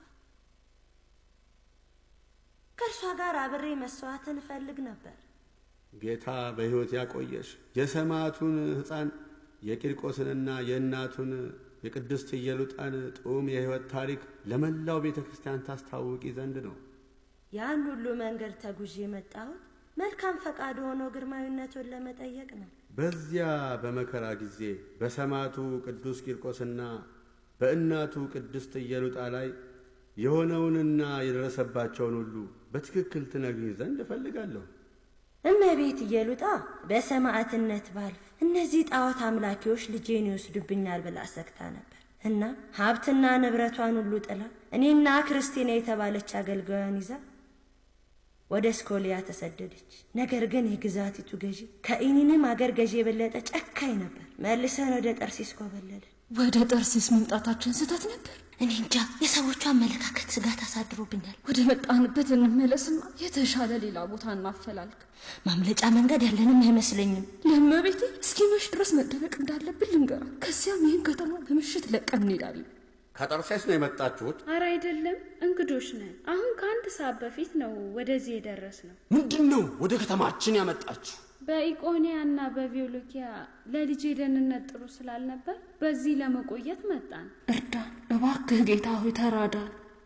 ከእርሷ ጋር አብሬ መስዋዕትን እፈልግ ነበር። ጌታ በሕይወት ያቆየሽ የሰማዕቱን ሕፃን የቂርቆስንና የእናቱን የቅድስት ኢየሉጣን ጡም የሕይወት ታሪክ ለመላው ቤተ ክርስቲያን ታስታውቂ ዘንድ ነው። ያን ሁሉ መንገድ ተጉዤ የመጣሁት መልካም ፈቃድ ሆኖ ግርማዊነቱን ለመጠየቅ ነው። በዚያ በመከራ ጊዜ በሰማዕቱ ቅዱስ ቂርቆስና በእናቱ ቅድስት ኢየሉጣ ላይ የሆነውንና የደረሰባቸውን ሁሉ በትክክል ትነግሪኝ ዘንድ እፈልጋለሁ። እመቤት ኢየሉጣ በሰማዕትነት ባልፍ እነዚህ ጣዖት አምላኪዎች ልጄን ይወስዱብኛል ብላ ሰግታ ነበር እና ሀብትና ንብረቷን ሁሉ ጥላ እኔና ክርስቲና የተባለች አገልጋዩን ይዛ ወደ ስኮሊያ ተሰደደች። ነገር ግን የግዛቲቱ ገዢ ከኢኒንም አገር ገዢ የበለጠ ጨካኝ ነበር። መልሰን ወደ ጠርሲስ ኮበለልን። ወደ ጠርሲስ መምጣታችን ስህተት ነበር። እኔ እንጃ፣ የሰዎቹ አመለካከት ስጋት አሳድሮብኛል። ወደ መጣንበት እንመለስና የተሻለ ሌላ ቦታ እናፈላልግ። ማምለጫ መንገድ ያለንም አይመስለኝም። ለእመቤቴ እስኪመሽ ድረስ መደበቅ እንዳለብን ልንገራት። ከዚያም ይህን ከተማ በምሽት ለቀን እንሄዳለን። ከጠርሴስ ነው የመጣችሁት? አረ አይደለም፣ እንግዶች ነን። አሁን ከአንድ ሰዓት በፊት ነው ወደዚህ የደረስ ነው። ምንድን ነው ወደ ከተማችን ያመጣችሁ? በኢቆኒያ እና በቪዮሎኪያ ለልጄ ደህንነት ጥሩ ስላልነበር በዚህ ለመቆየት መጣን። እርዳን እባክህ ጌታ ሆይ ተራዳን።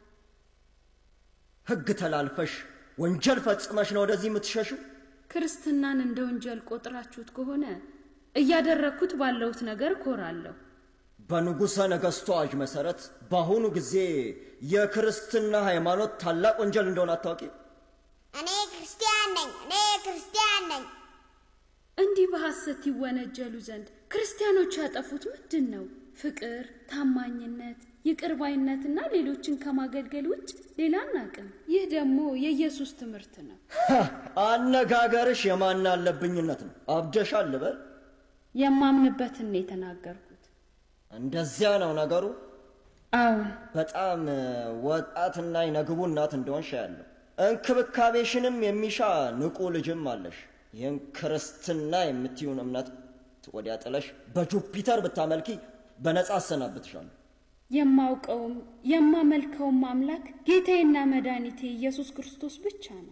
ሕግ ተላልፈሽ ወንጀል ፈጽመሽ ነው ወደዚህ የምትሸሹ? ክርስትናን እንደ ወንጀል ቆጥራችሁት ከሆነ እያደረግኩት ባለሁት ነገር እኮራለሁ። በንጉሠ ነገሥቱ አዋጅ መሠረት በአሁኑ ጊዜ የክርስትና ሃይማኖት ታላቅ ወንጀል እንደሆነ አታውቂ? እኔ ክርስቲያን ነኝ፣ እኔ ክርስቲያን ነኝ። እንዲህ በሐሰት ይወነጀሉ ዘንድ ክርስቲያኖች ያጠፉት ምንድን ነው? ፍቅር፣ ታማኝነት፣ ይቅር ባይነትና ሌሎችን ከማገልገል ውጭ ሌላ አናቅም። ይህ ደግሞ የኢየሱስ ትምህርት ነው። አነጋገርሽ የማን አለብኝነት ነው። አብደሻል ልበል? የማምንበትን ነው የተናገርኩት። እንደዚያ ነው ነገሩ። አዎን፣ በጣም ወጣትና የነግቡ እናት እንደሆንሽ ያለው እንክብካቤሽንም የሚሻ ንቁ ልጅም አለሽ። ይህን ክርስትና የምትይውን እምነት ወዲያ ጥለሽ በጁፒተር ብታመልኪ በነጻ አሰናብትሻለሁ። የማውቀውም የማመልከውም አምላክ ጌታዬና መድኃኒቴ ኢየሱስ ክርስቶስ ብቻ ነው።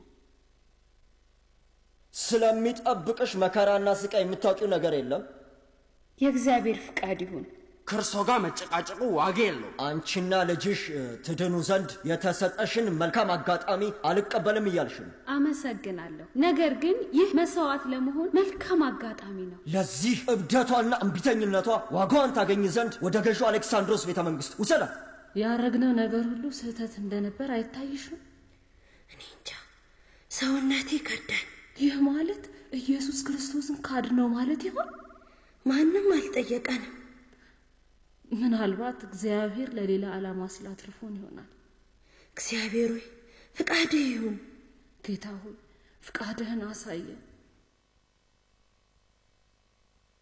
ስለሚጠብቅሽ መከራና ስቃይ የምታውቂው ነገር የለም። የእግዚአብሔር ፍቃድ ይሁን። ከእርሶ ጋር መጨቃጨቁ ዋጋ የለው። አንቺና ልጅሽ ትድኑ ዘንድ የተሰጠሽን መልካም አጋጣሚ አልቀበልም እያልሽ ነው። አመሰግናለሁ። ነገር ግን ይህ መስዋዕት ለመሆን መልካም አጋጣሚ ነው። ለዚህ እብደቷና እምቢተኝነቷ ዋጋዋን ታገኝ ዘንድ ወደ ገዢው አሌክሳንድሮስ ቤተ መንግስት ውሰዳት። ያረግነው ነገር ሁሉ ስህተት እንደነበር አይታይሽም? እኔ እንጃ፣ ሰውነቴ ከዳኝ። ይህ ማለት ኢየሱስ ክርስቶስን ካድነው ማለት ይሆን? ማንም አልጠየቀንም። ምናልባት እግዚአብሔር ለሌላ ዓላማ ስላትርፎን ይሆናል። እግዚአብሔር ሆይ ፍቃድህ ይሁን። ጌታ ሆይ ፍቃድህን አሳየን።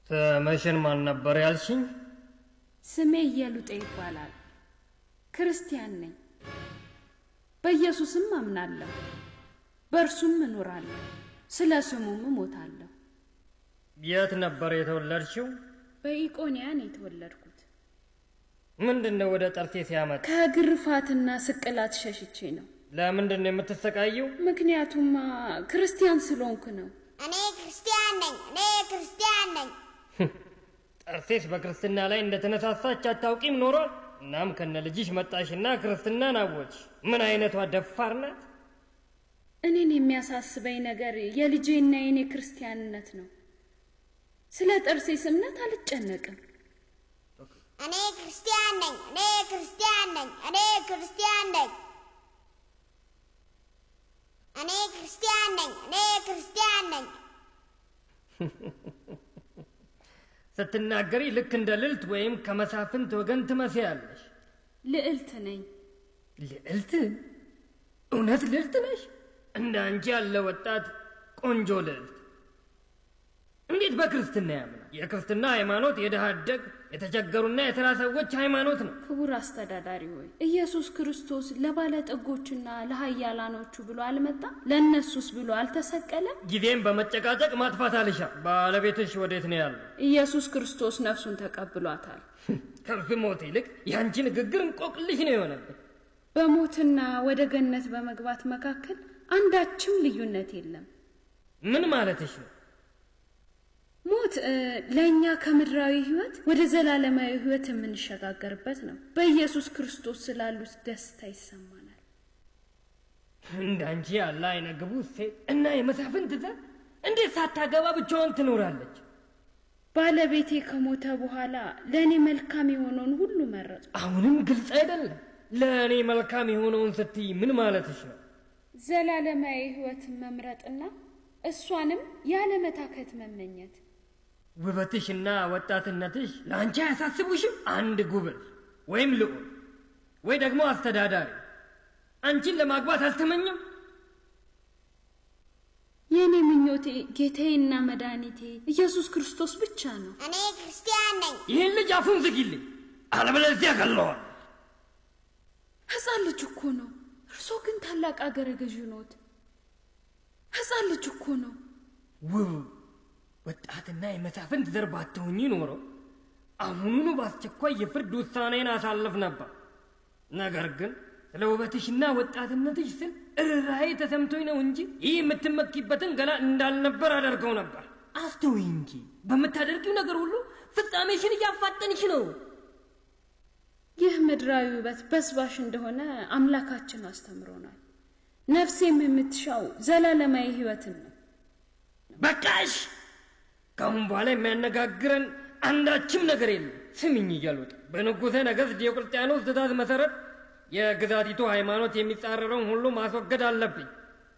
ስምሽን ማን ነበር ያልሽኝ? ስሜ እየሉጤ ይባላል። ክርስቲያን ነኝ። በኢየሱስም አምናለሁ፣ በእርሱም እኖራለሁ፣ ስለ ስሙም እሞታለሁ። የት ነበር የተወለድሽው? በኢቆንያ ነው የተወለድኩት። ምንድን ነው ወደ ጠርሴስ ያመጣ? ከግርፋትና ስቅላት ሸሽቼ ነው። ለምንድን ነው የምትሰቃየው? ምክንያቱማ ክርስቲያን ስለሆንኩ ነው። እኔ ክርስቲያን ነኝ። እኔ ክርስቲያን ነኝ። ጠርሴስ በክርስትና ላይ እንደተነሳሳች አታውቂም ኖሯል። እናም ከነ ልጅሽ መጣሽና ክርስትናን አወች። ምን አይነቷ ደፋር ናት! እኔን የሚያሳስበኝ ነገር የልጄና የኔ ክርስቲያንነት ነው። ስለ ጠርሴስ እምነት አልጨነቅም። እኔ ክርስቲያን ነኝ። እኔ ክርስቲያን ነኝ። እኔ ክርስቲያን ነኝ። እኔ ክርስቲያን ነኝ። እኔ ክርስቲያን ነኝ። ስትናገሪ ልክ እንደ ልዕልት ወይም ከመሳፍንት ወገን ትመስያለሽ። ልዕልት ነኝ። ልዕልት? እውነት ልዕልት ነሽ? እንደ አንቺ ያለ ወጣት ቆንጆ ልዕልት እንዴት በክርስትና ያምናል? የክርስትና ሃይማኖት የድሃ አደግ የተቸገሩና የተራ ሰዎች ሃይማኖት ነው። ክቡር አስተዳዳሪ ሆይ ኢየሱስ ክርስቶስ ለባለጠጎችና ለሀያላኖቹ ብሎ አልመጣም? ለእነሱስ ብሎ አልተሰቀለም? ጊዜም በመጨቃጨቅ ማጥፋት አልሻ። ባለቤትሽ ወዴት ነው ያለው? ኢየሱስ ክርስቶስ ነፍሱን ተቀብሏታል። ከእርሱ ሞት ይልቅ የአንቺ ንግግር እንቆቅልሽ ነው የሆነብን። በሞትና ወደ ገነት በመግባት መካከል አንዳችም ልዩነት የለም። ምን ማለትሽ ነው? ሞት ለእኛ ከምድራዊ ህይወት ወደ ዘላለማዊ ህይወት የምንሸጋገርበት ነው። በኢየሱስ ክርስቶስ ስላሉት ደስታ ይሰማናል። እንዳንቺ ያለ አይነ ግቡ ሴት እና የመሳፍንት ዘር እንዴት ሳታገባ ብቻዋን ትኖራለች? ባለቤቴ ከሞተ በኋላ ለእኔ መልካም የሆነውን ሁሉ መረጡ። አሁንም ግልጽ አይደለም። ለእኔ መልካም የሆነውን ስትይ ምን ማለትሽ ነው? ዘላለማዊ ህይወትን መምረጥና እሷንም ያለመታከት መመኘት። ውበትሽና ወጣትነትሽ ለአንቺ አያሳስቡሽም? አንድ ጉብል ወይም ልዑል ወይ ደግሞ አስተዳዳሪ አንቺን ለማግባት አልተመኘም? የእኔ ምኞቴ ጌታዬና መድኃኒቴ ኢየሱስ ክርስቶስ ብቻ ነው። እኔ ክርስቲያን ነኝ። ይህን ልጅ አፉን ዝጊልኝ፣ አለበለዚያ ገለዋል። ሕፃን ልጅ እኮ ነው። እርሶ ግን ታላቅ አገረ ገዥ ኖት። ሕፃን ልጅ እኮ ነው። ውብ ወጣትና የመሳፍንት ዘር ባትሆኚ ኖሮ አሁኑኑ በአስቸኳይ የፍርድ ውሳኔን አሳልፍ ነበር። ነገር ግን ስለ ውበትሽና ወጣትነትሽ ስል እርራዬ ተሰምቶኝ ነው እንጂ ይህ የምትመኪበትን ገላ እንዳልነበር አደርገው ነበር። አስተውይ እንጂ በምታደርጊው ነገር ሁሉ ፍጻሜሽን እያፋጠንሽ ነው። ይህ ምድራዊ ውበት በስባሽ እንደሆነ አምላካችን አስተምሮናል። ነፍሴም የምትሻው ዘላለማዊ ሕይወትን ነው። በቃሽ! ከአሁን በኋላ የሚያነጋግረን አንዳችም ነገር የለም። ስሚኝ እያሉት በንጉሠ ነገሥት ዲዮቅልጥያኖስ ትእዛዝ መሠረት የግዛቲቱ ሃይማኖት የሚጻረረውን ሁሉ ማስወገድ አለብኝ።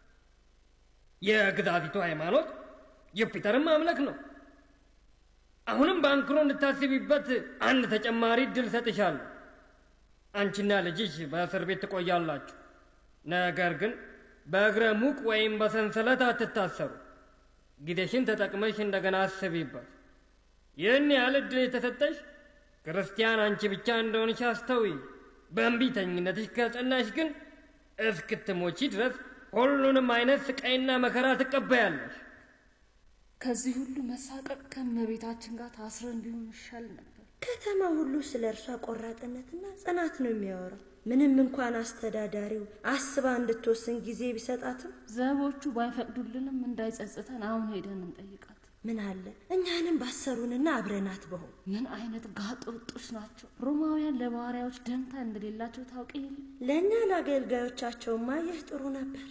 የግዛቲቱ ሃይማኖት ዩፒተርን ማምለክ ነው። አሁንም በአንክሮ እንድታስቢበት አንድ ተጨማሪ እድል ሰጥሻለሁ። አንቺና ልጅሽ በእስር ቤት ትቆያላችሁ። ነገር ግን በእግረ ሙቅ ወይም በሰንሰለት አትታሰሩ። ጊዜሽን ተጠቅመሽ እንደገና አስቢበት። ይህን ያህል እድል የተሰጠሽ ክርስቲያን አንቺ ብቻ እንደሆንሽ አስተውይ። በእንቢተኝነትሽ ከጸናሽ ግን እስክትሞቺ ድረስ ሁሉንም አይነት ስቃይና መከራ ትቀበያለሽ። ከዚህ ሁሉ መሳቀቅ ከእመቤታችን ጋር ታስረን ቢሆን ይሻል ነበር። ከተማ ሁሉ ስለ እርሷ ቆራጥነትና ጽናት ነው የሚያወራው። ምንም እንኳን አስተዳዳሪው አስባ እንድትወስን ጊዜ ቢሰጣትም ዘቦቹ ባይፈቅዱልንም እንዳይጸጽተን አሁን ሄደን እንጠይቃት። ምን አለ እኛንም ባሰሩንና አብረናት በሆን። ምን አይነት ጋጥ ወጦች ናቸው! ሮማውያን ለባሪያዎች ደንታ እንደሌላቸው ታውቂ የለ? ለእኛ ለአገልጋዮቻቸውማ ይህ ጥሩ ነበር።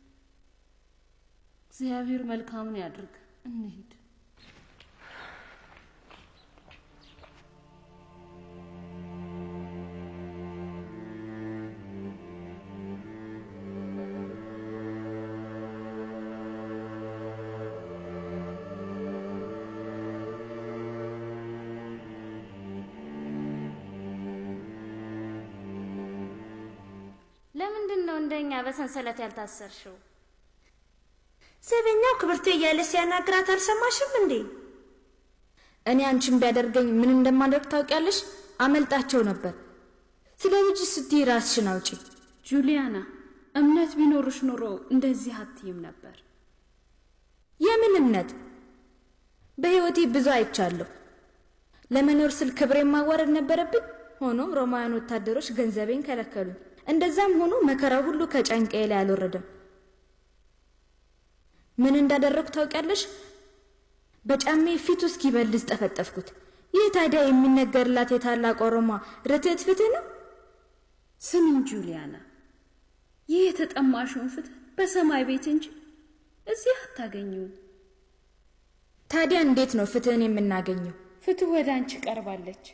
እግዚአብሔር መልካምን ያድርግ። እንሂድ። ለምንድን ነው እንደኛ በሰንሰለት ያልታሰርሽው? ዘበኛው ክብርቱ እያለ ሲያናግራት አልሰማሽም እንዴ? እኔ አንቺን ቢያደርገኝ ምን እንደማደርግ ታውቂያለሽ? አመልጣቸው ነበር። ስለ ልጅ ስትይ ራስሽን አውጪ። ጁሊያና፣ እምነት ቢኖርሽ ኖሮ እንደዚህ አትይም ነበር። የምን እምነት? በሕይወቴ ብዙ አይቻለሁ። ለመኖር ስል ክብሬን ማዋረድ ነበረብኝ። ሆኖም ሮማውያን ወታደሮች ገንዘቤን ከለከሉኝ። እንደዛም ሆኖ መከራው ሁሉ ከጫንቃዬ ላይ አልወረደም። ምን እንዳደረግኩ ታውቂያለሽ? በጫሜ ፊቱ እስኪበልዝ ጠፈጠፍኩት። ይህ ታዲያ የሚነገርላት የታላቅ ሮማ ርትዕት ፍትህ ነው? ስሚኝ ጁሊያና፣ ይህ የተጠማሽውን ፍትህ በሰማይ ቤት እንጂ እዚህ አታገኙም። ታዲያ እንዴት ነው ፍትህን የምናገኘው? ፍትህ ወደ አንቺ ቀርባለች።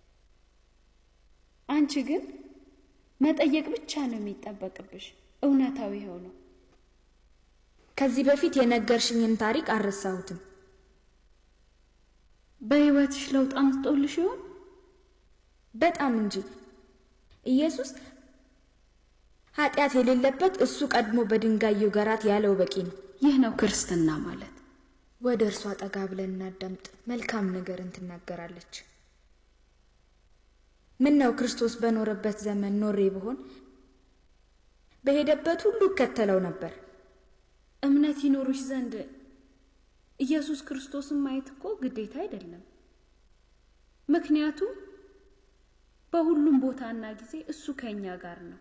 አንቺ ግን መጠየቅ ብቻ ነው የሚጠበቅብሽ። እውነታዊ ይኸው ነው። ከዚህ በፊት የነገርሽኝን ታሪክ አልረሳሁትም። በሕይወትሽ ለውጥ አምጥቶልሽ ይሆን? በጣም እንጂ። ኢየሱስ ኃጢአት የሌለበት እሱ ቀድሞ በድንጋይ ይውገራት ያለው በቂ ነው። ይህ ነው ክርስትና ማለት። ወደ እርሷ ጠጋ ብለን እናዳምጥ። መልካም ነገርን ትናገራለች። ምን ነው ክርስቶስ በኖረበት ዘመን ኖሬ ብሆን በሄደበት ሁሉ እከተለው ነበር። እምነት ይኖርሽ ዘንድ ኢየሱስ ክርስቶስን ማየት እኮ ግዴታ አይደለም። ምክንያቱም በሁሉም ቦታና ጊዜ እሱ ከኛ ጋር ነው።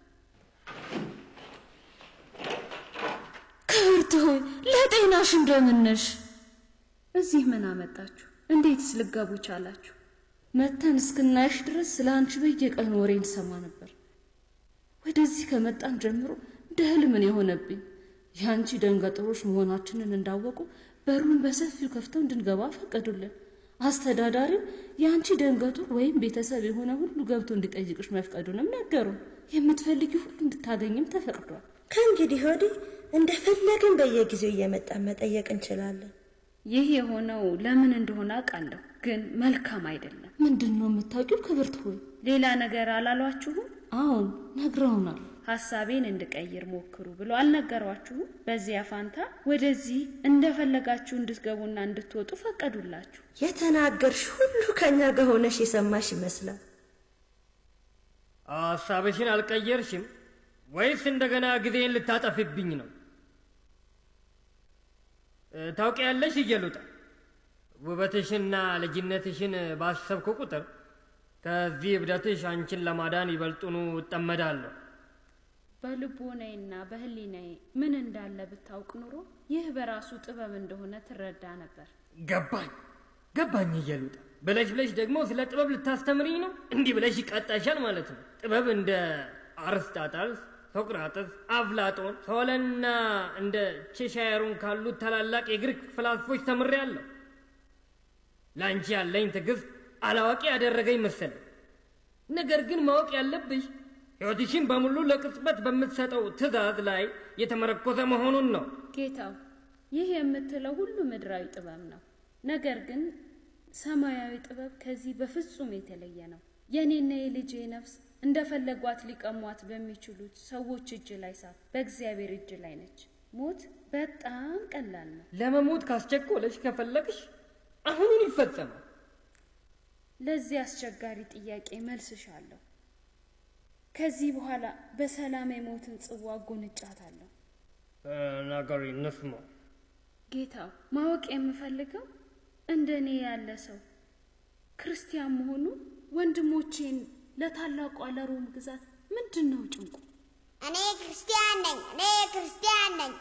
ክብርት ሆይ ለጤናሽ እንደምን ነሽ? እዚህ ምን አመጣችሁ? እንዴትስ ልገቡ ቻላችሁ? መተን እስክናይሽ ድረስ ስለ አንቺ በየቀኑ ወሬ እንሰማ ነበር። ወደዚህ ከመጣን ጀምሮ እንደ ህልም ነው የሆነብኝ። የአንቺ ደንገጥሮች መሆናችንን እንዳወቁ በሩን በሰፊው ከፍተው እንድንገባ ፈቀዱልን። አስተዳዳሪው የአንቺ ደንገጡር ወይም ቤተሰብ የሆነ ሁሉ ገብቶ እንዲጠይቅሽ መፍቀዱንም ነገሩን። የምትፈልጊ ሁሉ እንድታገኝም ተፈቅዷል። ከእንግዲህ ወዲህ እንደፈለግን በየጊዜው እየመጣን መጠየቅ እንችላለን። ይህ የሆነው ለምን እንደሆነ አውቃለሁ፣ ግን መልካም አይደለም። ምንድን ነው የምታውቂው ክብርት ሆይ? ሌላ ነገር አላሏችሁም? አዎን ነግረውናል። ሀሳቤን እንድቀይር ሞክሩ ብሎ አልነገሯችሁም? በዚያ ፋንታ ወደዚህ እንደፈለጋችሁ እንድትገቡና እንድትወጡ ፈቀዱላችሁ። የተናገርሽ ሁሉ ከኛ ጋር ሆነሽ የሰማሽ ይመስላል። ሀሳብሽን አልቀየርሽም ወይስ እንደገና ጊዜን ልታጠፊብኝ ነው? ታውቂያለሽ እየሉጣ ውበትሽና ልጅነትሽን ባሰብኩ ቁጥር ከዚህ እብደትሽ አንቺን ለማዳን ይበልጡኑ እጠመዳለሁ። በልቦናዬና በህሊናዬ ምን እንዳለ ብታውቅ ኑሮ ይህ በራሱ ጥበብ እንደሆነ ትረዳ ነበር። ገባኝ ገባኝ እየሉጣ ብለሽ ብለሽ ደግሞ ስለ ጥበብ ልታስተምሪኝ ነው? እንዲህ ብለሽ ይቃጣሻል ማለት ነው። ጥበብ እንደ አርስጣጣልስ፣ ሶቅራጥስ፣ አፍላጦን፣ ሶለንና እንደ ቼሻየሩን ካሉት ታላላቅ የግሪክ ፍላስፎች ተምሬያለሁ። ለአንቺ ያለኝ ትዕግስት አላዋቂ ያደረገኝ መሰለኝ። ነገር ግን ማወቅ ያለብሽ ሕይወትሽን በሙሉ ለቅጽበት በምትሰጠው ትእዛዝ ላይ የተመረኮዘ መሆኑን ነው። ጌታው፣ ይህ የምትለው ሁሉ ምድራዊ ጥበብ ነው። ነገር ግን ሰማያዊ ጥበብ ከዚህ በፍጹም የተለየ ነው። የእኔና የልጄ ነፍስ እንደፈለጓት ሊቀሟት በሚችሉት ሰዎች እጅ ላይ ሳት በእግዚአብሔር እጅ ላይ ነች። ሞት በጣም ቀላል ነው። ለመሞት ካስቸኮለሽ ከፈለግሽ አሁኑን ይፈጸማል። ለዚህ አስቸጋሪ ጥያቄ መልስሻለሁ። ከዚህ በኋላ በሰላም የሞትን ጽዋ ጎንጫታለሁ። ነገሪ እንስማ። ጌታው፣ ማወቅ የምፈልገው እንደ እኔ ያለ ሰው ክርስቲያን መሆኑ ወንድሞቼን ለታላቋ ለሮም ግዛት ምንድን ነው ጭንቁ? እኔ ክርስቲያን ነኝ፣ እኔ ክርስቲያን ነኝ።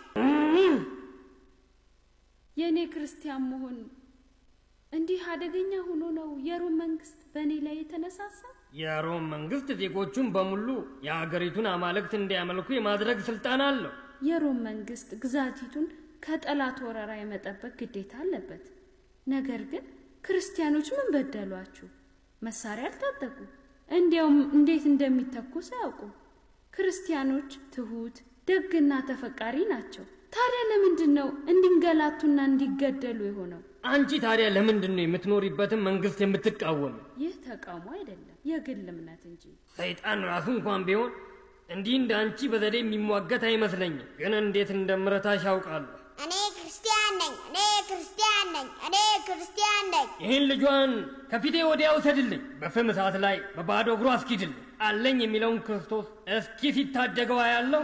የእኔ ክርስቲያን መሆን እንዲህ አደገኛ ሆኖ ነው የሮም መንግስት በእኔ ላይ የተነሳሳ? የሮም መንግስት ዜጎቹን በሙሉ የሀገሪቱን አማልክት እንዲያመልኩ የማድረግ ስልጣን አለው። የሮም መንግስት ግዛቲቱን ከጠላት ወረራ የመጠበቅ ግዴታ አለበት። ነገር ግን ክርስቲያኖች ምን በደሏችሁ? መሳሪያ አልታጠቁ፣ እንዲያውም እንዴት እንደሚተኩስ አያውቁም። ክርስቲያኖች ትሁት፣ ደግና ተፈቃሪ ናቸው። ታዲያ ለምንድን ነው እንዲንገላቱና እንዲገደሉ የሆነው? አንቺ ታዲያ ለምንድን ነው የምትኖሪበትን መንግስት የምትቃወም? ይህ ተቃውሞ አይደለም፣ የግል እምነት እንጂ። ሰይጣን ራሱ እንኳን ቢሆን እንዲህ እንደ አንቺ በዘዴ የሚሟገት አይመስለኝም። ግን እንዴት እንደምረታሽ ያውቃለሁ። እኔ ክርስቲያን ነኝ፣ እኔ ክርስቲያን ነኝ። ነኝ። እኔ ክርስቲያን ነኝ። ይህን ልጇን ከፊቴ ወዲያ ውሰድልኝ፣ በፍም እሳት ላይ በባዶ እግሩ አስኪድልኝ። አለኝ የሚለውን ክርስቶስ እስኪ ሲታደገው ያለው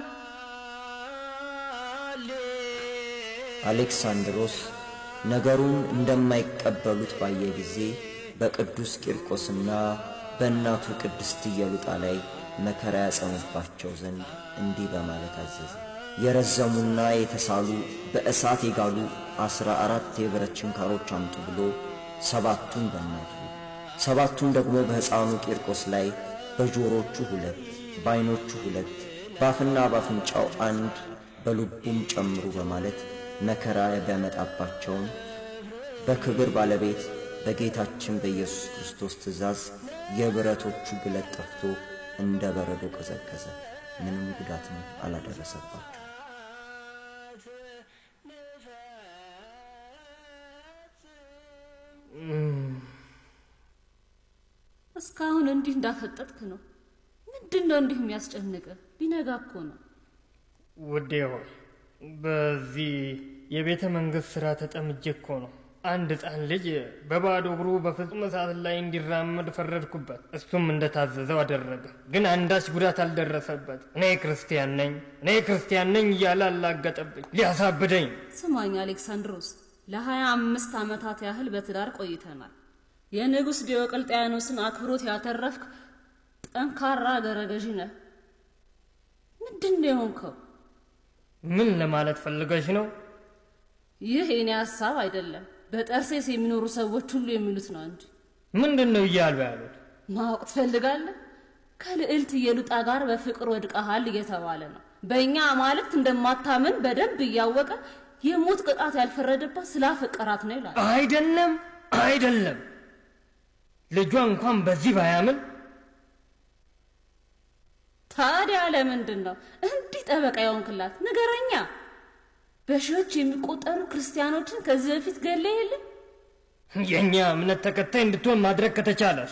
አሌክሳንድሮስ ነገሩን እንደማይቀበሉት ባየ ጊዜ በቅዱስ ቂርቆስና በእናቱ ቅድስት ኢየሉጣ ላይ መከራ ያጸኑባቸው ዘንድ እንዲህ በማለት አዘዘ። የረዘሙና የተሳሉ በእሳት የጋሉ አስራ አራት የብረት ችንካሮች አምጡ ብሎ ሰባቱን በእናቱ ሰባቱን ደግሞ በሕፃኑ ቂርቆስ ላይ በጆሮቹ ሁለት፣ በዐይኖቹ ሁለት፣ በአፍና በአፍንጫው አንድ፣ በልቡም ጨምሩ በማለት መከራ ቢያመጣባቸውም በክብር ባለቤት በጌታችን በኢየሱስ ክርስቶስ ትእዛዝ የብረቶቹ ግለት ጠፍቶ እንደ በረዶ ቀዘቀዘ። ምንም ጉዳትም አላደረሰባቸው። እስካሁን እንዲህ እንዳፈጠጥክ ነው። ምንድን ነው እንዲህ የሚያስጨንቅ? ሊነጋ እኮ ነው። ውዴ ሆይ በዚህ የቤተ መንግሥት ሥራ ተጠምጄ እኮ ነው። አንድ ሕፃን ልጅ በባዶ እግሩ በፍጹም እሳት ላይ እንዲራመድ ፈረድኩበት። እሱም እንደታዘዘው አደረገ። ግን አንዳች ጉዳት አልደረሰበት። እኔ ክርስቲያን ነኝ፣ እኔ ክርስቲያን ነኝ እያለ አላገጠብኝ ሊያሳብደኝ። ስማኝ አሌክሳንድሮስ፣ ለሀያ አምስት ዓመታት ያህል በትዳር ቆይተናል። የንጉሥ ዲዮቅልጥያኖስን አክብሮት ያተረፍክ ጠንካራ አገረ ገዢ ነህ። ምንድን ነው የሆንከው? ምን ለማለት ፈልገሽ ነው? ይህ የኔ ሀሳብ አይደለም። በጠርሴስ የሚኖሩ ሰዎች ሁሉ የሚሉት ነው እንጂ። ምንድን ነው እያሉ ያሉት? ማወቅ ትፈልጋለህ? ከልዕልት ኢየሉጣ ጋር በፍቅር ወድቀሃል እየተባለ ነው። በእኛ አማልክት እንደማታምን በደንብ እያወቀ የሞት ቅጣት ያልፈረደባት ስላፈቀራት ነው ይላል። አይደለም፣ አይደለም። ልጇ እንኳን በዚህ ባያምን ታዲያ ለምንድን ነው እንዲህ ጠበቃ የሆንክላት? ንገረኛ። በሺዎች የሚቆጠሩ ክርስቲያኖችን ከዚህ በፊት ገለ የለም? የእኛ እምነት ተከታይ እንድትሆን ማድረግ ከተቻለስ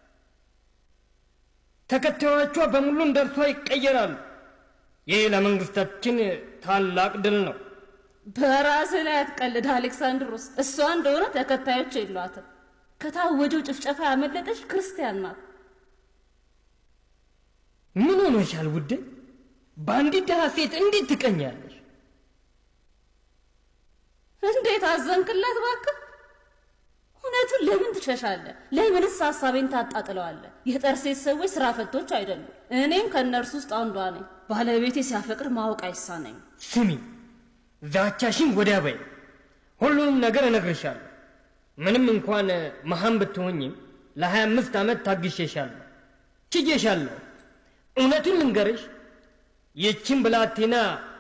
ተከታዮቿ በሙሉ እንደ እርሷ ይቀየራሉ። ይህ ለመንግስታችን ታላቅ ድል ነው። በራስህ ላይ አትቀልድ አሌክሳንድሮስ። እሷ እንደሆነ ተከታዮች የሏትም። ከታወጀው ጭፍጨፋ ያመለጠች ክርስቲያን ናት። ምን ሆኖሻል ውዴ? በአንዲት ድሃ ሴት እንዴት ትቀኛለሽ? እንዴት አዘንክላት እባክህ! እውነቱን ለምን ትሸሻለህ? ለምንስ ሀሳቤን ታጣጥለዋለህ? የጠርሴት ሰዎች ስራ ፈቶች አይደሉም። እኔም ከእነርሱ ውስጥ አንዷ ነኝ። ባለቤቴ ሲያፈቅር ማወቅ አይሳነኝም። ስሚ፣ ዛቻሽን ወዲያ በይ። ሁሉንም ነገር እነግርሻለሁ። ምንም እንኳን መሃን ብትሆኝም ለሀያ አምስት ዓመት ታግሼሻለሁ፣ ችዬሻለሁ። እውነቱን ልንገርሽ፣ ይህችን ብላቴና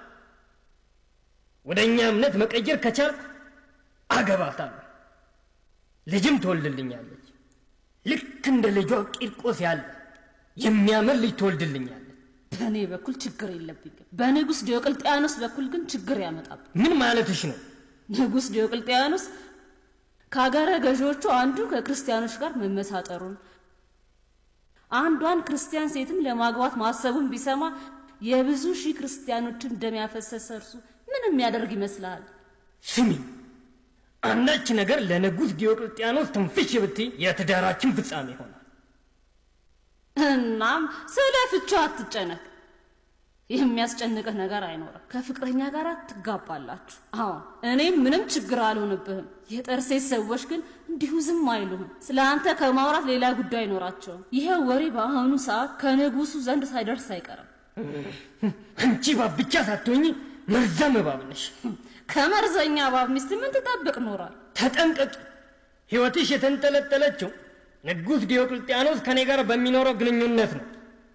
ወደ እኛ እምነት መቀየር ከቻልኩ አገባታለሁ። ልጅም ትወልድልኛለች። ልክ እንደ ልጇ ቂርቆስ ያለ የሚያምር ልጅ ትወልድልኛለች። በእኔ በኩል ችግር የለብኝም። በንጉሥ ዲዮቅልጥያኖስ በኩል ግን ችግር ያመጣብኝ። ምን ማለትሽ ነው? ንጉሥ ዲዮቅልጥያኖስ ከአገረ ገዢዎቹ አንዱ ከክርስቲያኖች ጋር መመሳጠሩን አንዷን ክርስቲያን ሴትም ለማግባት ማሰቡን ቢሰማ የብዙ ሺህ ክርስቲያኖችን ደም ያፈሰሰ እርሱ ምን የሚያደርግ ይመስልሃል? ስሚ፣ አንዳች ነገር ለንጉሥ ዲዮቅልጥያኖስ ትንፍሽ ብትይ የትዳራችን ፍጻሜ ይሆናል። እናም ስለ ፍቹ አትጨነቅ። የሚያስጨንቅህ ነገር አይኖርም። ከፍቅረኛ ጋር ትጋባላችሁ። አሁን እኔም ምንም ችግር አልሆንብህም። የጠርሴት ሰዎች ግን እንዲሁ ዝም አይሉህም። ስለ አንተ ከማውራት ሌላ ጉዳይ አይኖራቸውም። ይሄ ወሬ በአሁኑ ሰዓት ከንጉሱ ዘንድ ሳይደርስ አይቀርም። አንቺ እባብ ብቻ ሳትሆኚ መርዛም እባብ ነሽ። ከመርዘኛ እባብ ሚስት ምን ትጠብቅ ኖራል? ተጠንቀቂ። ሕይወትሽ የተንጠለጠለችው ንጉሥ ዲዮቅልጥያኖስ ከኔ ጋር በሚኖረው ግንኙነት ነው።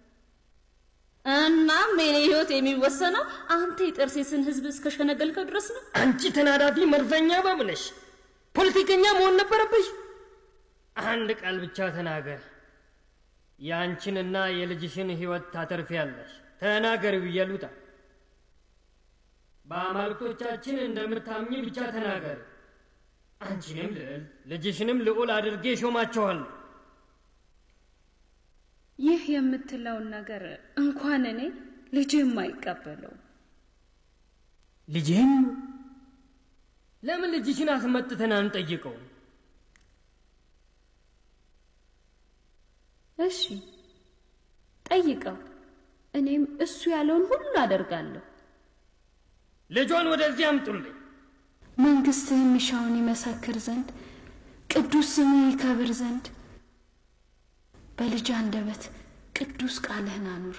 እናም የኔ ህይወት የሚወሰነው አንተ የጠርሴስን ህዝብ እስከሸነገልከው ድረስ ነው። አንቺ ተናዳፊ መርዘኛ እባብ ነሽ። ፖለቲከኛ መሆን ነበረብሽ። አንድ ቃል ብቻ ተናገር። የአንቺንና የልጅሽን ህይወት ታተርፊያለሽ። ተናገሪው እየሉታ በአማልክቶቻችን እንደምታምኝ ብቻ ተናገር። አንቺንም ልዕል ልጅሽንም ልዑል አድርጌ ሾማቸዋለሁ። ይህ የምትለውን ነገር እንኳን እኔ ልጅህም አይቀበለው። ልጅህም ለምን ልጅሽን አስመጥተን አንጠይቀው? እሺ ጠይቀው። እኔም እሱ ያለውን ሁሉ አደርጋለሁ። ልጇን ወደዚህ አምጡልኝ። መንግስትህ የሚሻውን ይመሰክር ዘንድ ቅዱስ ስምህ ይከብር ዘንድ በልጅ አንደበት ቅዱስ ቃልህን አኑር።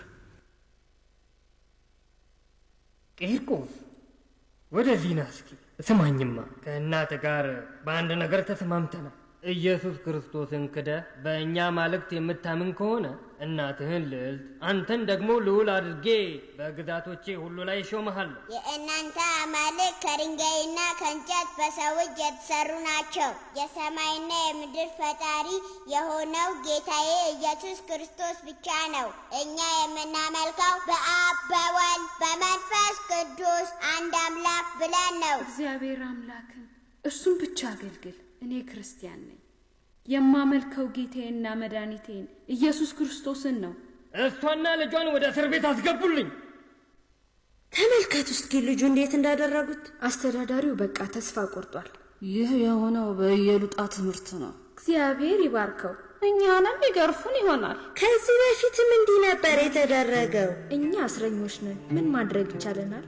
ቂርቆስ ወደዚህ ና እስኪ። ስማኝማ፣ ከእናት ጋር በአንድ ነገር ተስማምተናል። ኢየሱስ ክርስቶስን ክደህ በእኛ ማለክት የምታምን ከሆነ እናትህን ልዕልት፣ አንተን ደግሞ ልዑል አድርጌ በግዛቶቼ ሁሉ ላይ እሾምሃለሁ። የእናንተ አማልክት ከድንጋይና ከእንጨት በሰው እጅ የተሰሩ ናቸው። የሰማይና የምድር ፈጣሪ የሆነው ጌታዬ ኢየሱስ ክርስቶስ ብቻ ነው። እኛ የምናመልከው በአብ በወልድ በመንፈስ ቅዱስ አንድ አምላክ ብለን ነው። እግዚአብሔር አምላክን እርሱም ብቻ አገልግል። እኔ ክርስቲያን ነኝ። የማመልከው ጌታዬና መድኃኒቴን ኢየሱስ ክርስቶስን ነው። እሷና ልጇን ወደ እስር ቤት አስገቡልኝ። ተመልከቱ እስኪ ልጁ እንዴት እንዳደረጉት። አስተዳዳሪው በቃ ተስፋ ቆርጧል። ይህ የሆነው በኢየሉጣ ትምህርት ነው። እግዚአብሔር ይባርከው። እኛንም ይገርፉን ይሆናል። ከዚህ በፊትም እንዲህ ነበር የተደረገው። እኛ እስረኞች ነን። ምን ማድረግ ይቻለናል?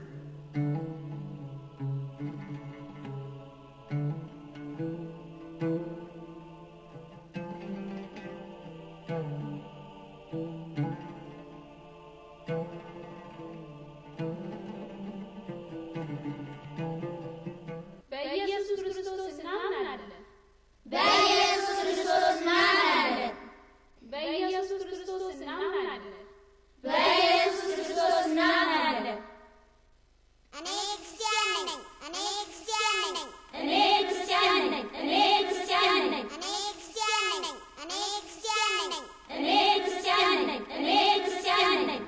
በኢየሱስ ክርስቶስ እናምናለን። በኢየሱስ ክርስቶስ እናምናለን። በኢየሱስ ክርስቶስ እናምናለን። በኢየሱስ ክርስቶስ እናምናለን። እኔ ክርስቲያን ነኝ። እኔ ክርስቲያን ነኝ። እኔ ክርስቲያን ነኝ። እኔ ክርስቲያን ነኝ። እኔ ክርስቲያን ነኝ። እኔ ክርስቲያን ነኝ። እኔ ክርስቲያን ነኝ። እኔ ክርስቲያን ነኝ።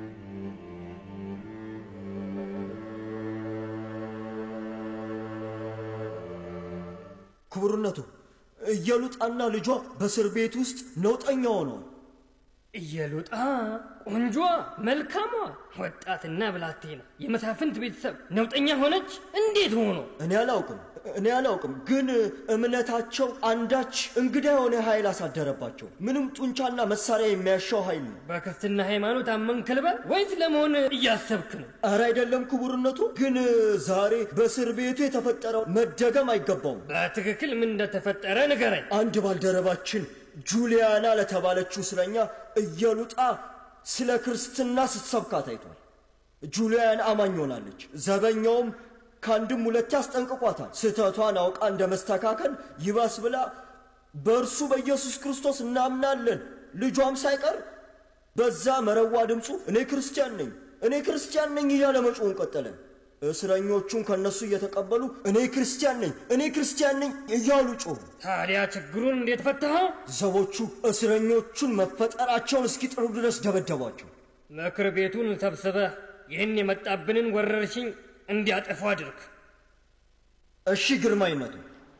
ክቡርነቱ እየሉጣና ልጇ በእስር ቤት ውስጥ ነውጠኛ ሆነዋል። እየሉጣ ቆንጆ መልካሟ ወጣትና ብላቴና የመሳፍንት ቤተሰብ ነውጠኛ ሆነች። እንዴት ሆኖ? እኔ አላውቅም እኔ አላውቅም፣ ግን እምነታቸው አንዳች እንግዳ የሆነ ኃይል አሳደረባቸው። ምንም ጡንቻና መሳሪያ የሚያሻው ኃይል ነው። በክርስትና ሃይማኖት አመንክ ልበል ወይስ ለመሆን እያሰብክ ነው? ኧረ አይደለም ክቡርነቱ፣ ግን ዛሬ በእስር ቤቱ የተፈጠረው መደገም አይገባውም። በትክክል ምን እንደተፈጠረ ንገረኝ። አንድ ባልደረባችን ጁሊያና ለተባለችው እስረኛ እየሉጣ ስለ ክርስትና ስትሰብካ ታይቷል። ጁሊያን አማኝ ሆናለች። ዘበኛውም ከአንድም ሁለቴ አስጠንቅቋታል። ስህተቷን አውቃ እንደ መስተካከል ይባስ ብላ በእርሱ በኢየሱስ ክርስቶስ እናምናለን ልጇም ሳይቀር በዛ መረዋ ድምፁ እኔ ክርስቲያን ነኝ እኔ ክርስቲያን ነኝ እያለ መጮውን ቀጠለ። እስረኞቹን ከነሱ እየተቀበሉ እኔ ክርስቲያን ነኝ እኔ ክርስቲያን ነኝ እያሉ ጮሁ። ታዲያ ችግሩን እንዴት ፈታኸው? ዘቦቹ እስረኞቹን መፈጠራቸውን እስኪጥሩ ድረስ ደበደቧቸው። ምክር ቤቱን ሰብስበህ ይህን የመጣብንን ወረርሽኝ እንዲያጠፉ አድርግ። እሺ ግርማይነቱ።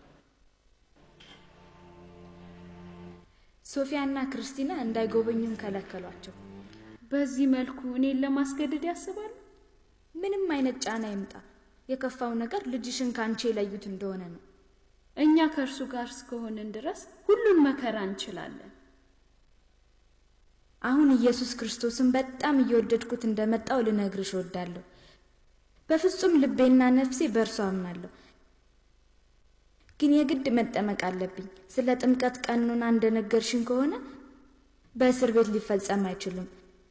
ሶፊያና ክርስቲና እንዳይጎበኙን ከለከሏቸው። በዚህ መልኩ እኔን ለማስገደድ ያስባሉ? ምንም አይነት ጫና ይምጣ፣ የከፋው ነገር ልጅሽን ከአንቺ የለዩት እንደሆነ ነው። እኛ ከእርሱ ጋር እስከሆንን ድረስ ሁሉን መከራ እንችላለን። አሁን ኢየሱስ ክርስቶስን በጣም እየወደድኩት እንደመጣው ልነግርሽ እወዳለሁ። በፍጹም ልቤና ነፍሴ በእርሱ አምናለሁ። ግን የግድ መጠመቅ አለብኝ። ስለ ጥምቀት ቀኑና እንደነገርሽን ከሆነ በእስር ቤት ሊፈጸም አይችልም።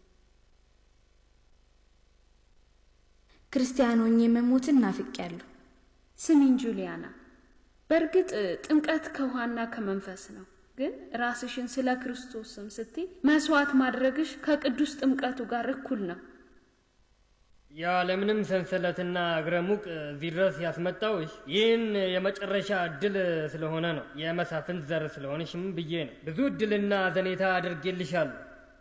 ክርስቲያን ሆኜ መሞትን ናፍቄያለሁ። ስሚኝ ጁሊያና፣ በእርግጥ ጥምቀት ከውሃና ከመንፈስ ነው። ግን ራስሽን ስለ ክርስቶስ ስም ስትይ መስዋዕት ማድረግሽ ከቅዱስ ጥምቀቱ ጋር እኩል ነው። ያለምንም ሰንሰለትና እግረ ሙቅ እዚህ ድረስ ያስመጣውሽ ይህን የመጨረሻ እድል ስለሆነ ነው። የመሳፍንት ዘር ስለሆንሽም ብዬ ነው። ብዙ እድልና ዘኔታ አድርጌልሻለሁ።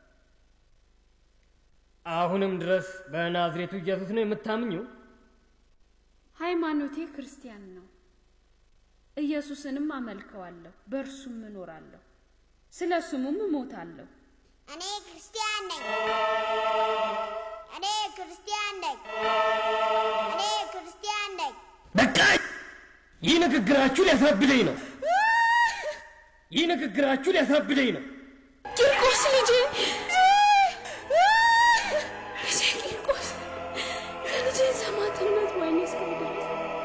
አሁንም ድረስ በናዝሬቱ ኢየሱስ ነው የምታምኘው? ሃይማኖቴ ክርስቲያን ነው። ኢየሱስንም አመልከዋለሁ፣ በእርሱም እኖራለሁ፣ ስለ ስሙም እሞታለሁ። እኔ ክርስቲያን ነኝ። እኔ ክርስቲያን ነኝ። እኔ ክርስቲያን ነኝ። በቃ ይህ ንግግራችሁ ሊያሳብደኝ ነው። ይህ ንግግራችሁ ሊያሳብደኝ ነው። ቂርቆስ ልጄ ልጄ ቂርቆስ የልጄን ሰማዕትነት ወይኔ እስከሚደርስ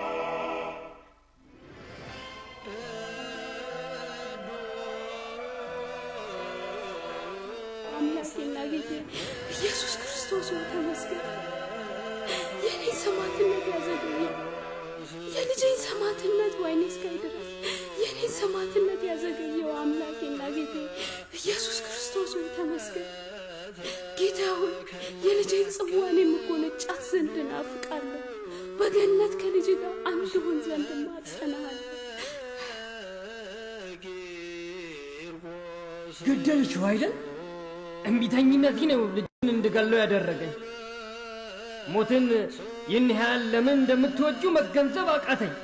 አምላኬና ጌቴ ኢየሱስ ክርስቶስ ሆይ ተመስገን። የኔን ሰማዕትነት ያዘገየ የልጄን ሰማዕትነት ወይኔ እስከሚደርስ የኔን ሰማዕትነት ያዘገየው አምላኬና ጌቴ ኢየሱስ ክርስቶስ ሆይ ተመስገን። ጌታ ሆይ የልጄን ጽዋን የምጎነጫት ዘንድ እናፍቃለሁ። በገነት ከልጅ ጋር አንድ ሆን ዘንድ ማጸናሃለሁ። ገደልሽው አይደል? እምቢተኝነቴ ነው ልጅን እንድገለው ያደረገኝ። ሞትን ይህን ያህል ለምን እንደምትወጁ መገንዘብ አቃተኝ።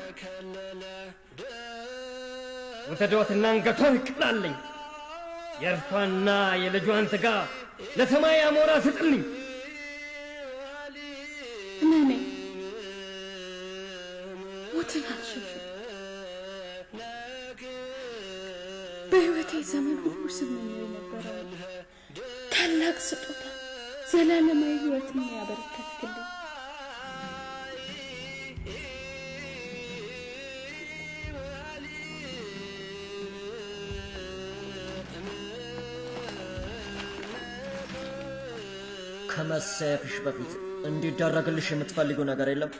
ውሰዷትና አንገቷን ቅላለኝ። የእርሷና የልጇን ሥጋ ለሰማይ አሞራ ስጥልኝ። እመኔ ሞትን አልሸሽም። በሕይወቴ ዘመን ሁሉ ስመኘው የነበረው ታላቅ ስጦታ ዘላለማዊ ሕይወትን ያበረከትክልኝ ከመሰየፍሽ በፊት እንዲደረግልሽ የምትፈልጊው ነገር የለም?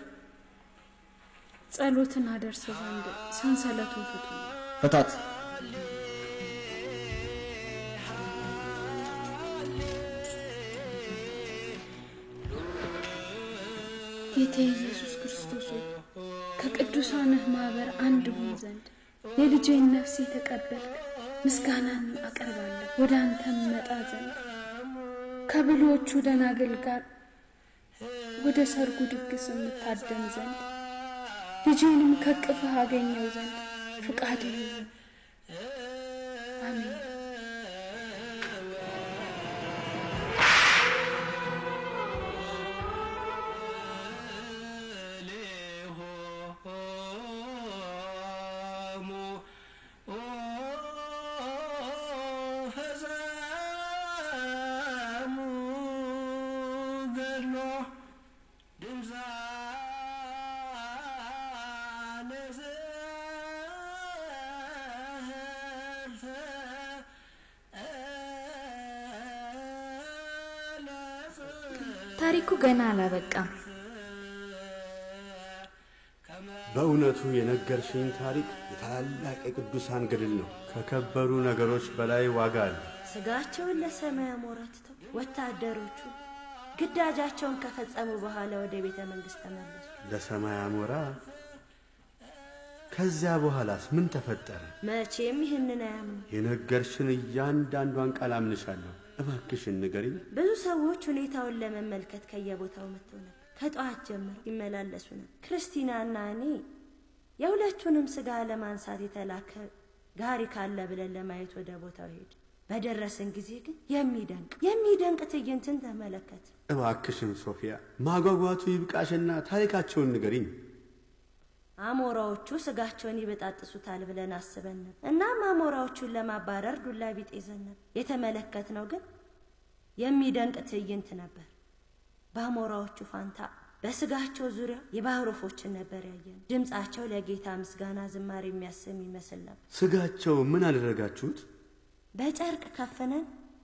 ጸሎትን አደርስ ዘንድ ሰንሰለቱን ፍቱ። ፍታት። ጌታ ኢየሱስ ክርስቶስ ሆይ ከቅዱሳንህ ማኅበር አንድ ሆን ዘንድ የልጄን ነፍስ የተቀበልክ ምስጋናን አቀርባለሁ። ወደ አንተም መጣ ዘንድ ከብልሆቹ ደናግል ጋር ወደ ሰርጉ ድግስ የምታደም ዘንድ ልጄንም ከቅፍህ አገኘው ዘንድ ፍቃድህ ይሁን። አሜን። ታሪኩ ገና አላበቃም። በእውነቱ የነገርሽኝ ታሪክ የታላላቅ የቅዱሳን ገድል ነው። ከከበሩ ነገሮች በላይ ዋጋ አለ። ስጋቸውን ለሰማይ አሞራ ትተው ወታደሮቹ ግዳጃቸውን ከፈጸሙ በኋላ ወደ ቤተ መንግስት ተመለሱ። ለሰማይ አሞራ። ከዚያ በኋላስ ምን ተፈጠረ? መቼም ይህንን አያምኑ። የነገርሽን እያንዳንዷን ቃል አምንሻለሁ። እባክሽን ንገሪኝ። ብዙ ሰዎች ሁኔታውን ለመመልከት ከየቦታው መጥተው ነበር። ከጠዋት ጀምሮ ይመላለሱ ነበር። ክርስቲናና እኔ የሁለቱንም ስጋ ለማንሳት የተላከ ጋሪ ካለ ብለን ለማየት ወደ ቦታው ሄድ። በደረስን ጊዜ ግን የሚደንቅ የሚደንቅ ትዕይንትን ተመለከት። እባክሽን ሶፊያ፣ ማጓጓቱ ይብቃሽና ታሪካቸውን ንገሪኝ። አሞራዎቹ ስጋቸውን ይበጣጥሱታል ብለን አስበን ነበር። እናም አሞራዎቹን ለማባረር ዱላ ቢጤ ይዘን ነበር። የተመለከትነው ግን የሚደንቅ ትዕይንት ነበር። በአሞራዎቹ ፋንታ በስጋቸው ዙሪያ የባህር ወፎችን ነበር ያየን። ድምፃቸው ለጌታ ምስጋና ዝማሬ የሚያሰም ይመስል ነበር። ስጋቸው ምን አደረጋችሁት? በጨርቅ ከፍነን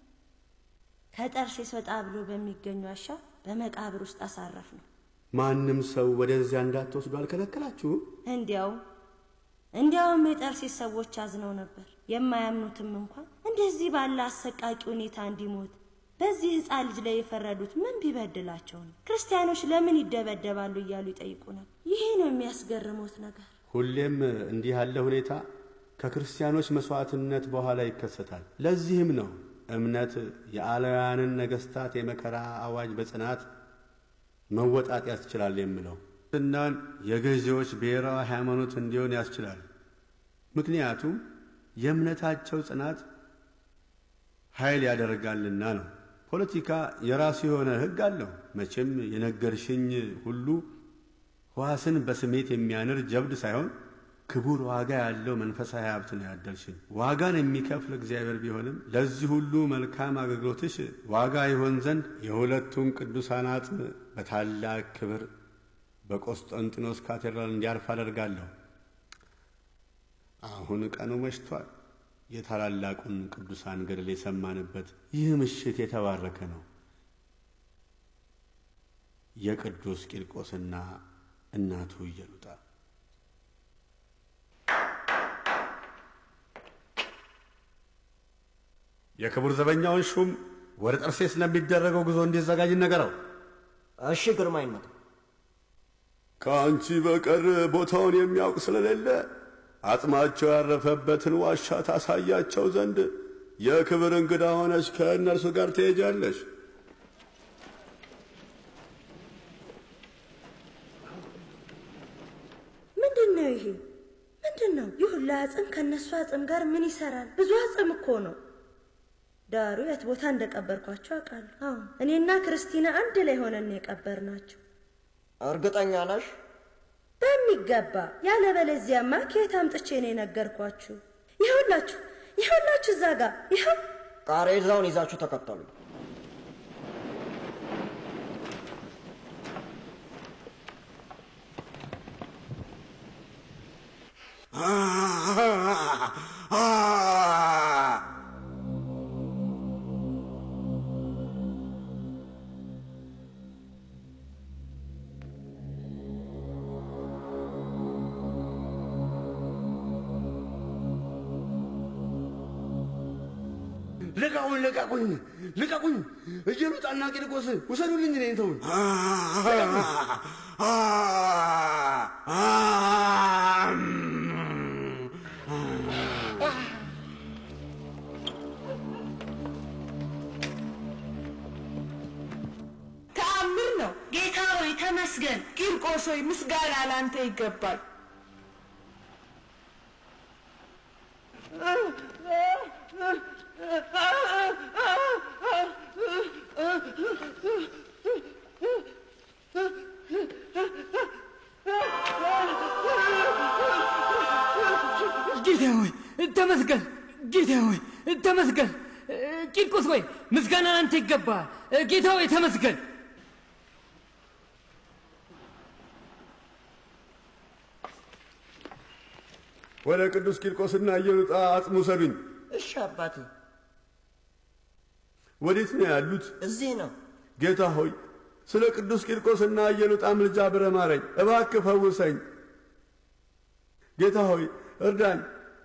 ከጠርሴስ ወጣ ብሎ በሚገኙ ዋሻ በመቃብር ውስጥ አሳረፍ ነው። ማንም ሰው ወደዚያ እንዳትወስዱ አልከለከላችሁም? እንዲያውም እንዲያውም የጠርሴስ ሰዎች አዝነው ነበር። የማያምኑትም እንኳን እንደዚህ ባለ አሰቃቂ ሁኔታ እንዲሞት በዚህ ሕፃን ልጅ ላይ የፈረዱት ምን ቢበድላቸው ነው? ክርስቲያኖች ለምን ይደበደባሉ እያሉ ይጠይቁናል። ይሄ ነው የሚያስገርሙት ነገር። ሁሌም እንዲህ ያለ ሁኔታ ከክርስቲያኖች መስዋዕትነት በኋላ ይከሰታል። ለዚህም ነው እምነት የአላውያንን ነገሥታት የመከራ አዋጅ በጽናት መወጣት ያስችላል የምለው። እናን የገዢዎች ብሔራዊ ሃይማኖት እንዲሆን ያስችላል። ምክንያቱም የእምነታቸው ጽናት ኃይል ያደርጋልና ነው። ፖለቲካ የራሱ የሆነ ሕግ አለው። መቼም የነገርሽኝ ሁሉ ሕዋስን በስሜት የሚያንር ጀብድ ሳይሆን ክቡር ዋጋ ያለው መንፈሳዊ ሀብት ነው ያደልሽን። ዋጋን የሚከፍል እግዚአብሔር ቢሆንም ለዚህ ሁሉ መልካም አገልግሎትሽ ዋጋ ይሆን ዘንድ የሁለቱን ቅዱሳን አጽም በታላቅ ክብር በቆስጠንጢኖስ ካቴድራል እንዲያርፍ አደርጋለሁ። አሁን ቀኑ መሽቷል። የታላላቁን ቅዱሳን ገድል የሰማንበት ይህ ምሽት የተባረከ ነው። የቅዱስ ቂርቆስና እናቱ ኢየሉጣ የክቡር ዘበኛውን ሹም ወደ ጠርሴስ ለሚደረገው ጉዞ እንዲዘጋጅ ነገረው። እሺ ግርማይነት። ከአንቺ በቀር ቦታውን የሚያውቅ ስለሌለ አጽማቸው ያረፈበትን ዋሻ ታሳያቸው ዘንድ የክብር እንግዳ ሆነች ከእነርሱ ጋር ትሄጃለሽ። ምንድን ነው ይሄ? ምንድን ነው ይህ ሁላ አጽም ከእነሱ አጽም ጋር ምን ይሰራል? ብዙ አጽም እኮ ነው። ዳሩ የት ቦታ እንደቀበርኳቸው አውቃለሁ። አዎ እኔና ክርስቲና አንድ ላይ ሆነን የቀበርናቸው። እርግጠኛ ነሽ? በሚገባ ያለበለዚያማ ከየት አምጥቼ ነው የነገርኳችሁ? ይኸውላችሁ ይኸውላችሁ እዛ ጋር ይኸው ቃሬዛውን ይዛችሁ ተከተሉ። ልቀቁኝ! ልቀቁኝ! ልቀቁኝ! ኢየሉጣና ቂርቆስ ውሰዱልኝ! እኔን ተውኝ! ተአምር ነው። ጌታ ሆይ ተመስገን። ቂርቆስ ሆይ ምስጋና ላንተ ይገባል። ጌታ ሆይ ተመስገን። ጌታ ሆይ ተመስገን። ቂርቆስ ሆይ ምስጋና ላንተ ይገባል። ጌታ ሆይ ተመስገን። ወደ ቅዱስ ቂርቆስና ኢየሉጣ አጽም ውሰዱኝ። እሺ አባቴ። ወዴት ነው ያሉት? እዚህ ነው። ጌታ ሆይ ስለ ቅዱስ ቂርቆስና ኢየሉጣ ምልጃ ብረህ ማረኝ፣ እባክህ ፈውሰኝ። ጌታ ሆይ እርዳኝ።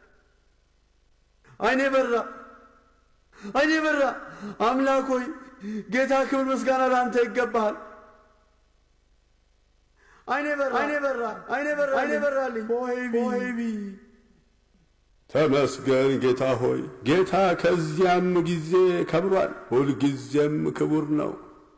አይኔ በራ፣ አይኔ በራ። አምላክ ሆይ ጌታ ክብር ምስጋና ለአንተ ይገባሃል። አይኔ በራ፣ አይኔ በራ፣ አይኔ በራ፣ አይኔ በራልኝ። ሆይቢ ተመስገን ጌታ ሆይ ጌታ ከዚያም ጊዜ ከብሯል፣ ሁልጊዜም ክቡር ነው።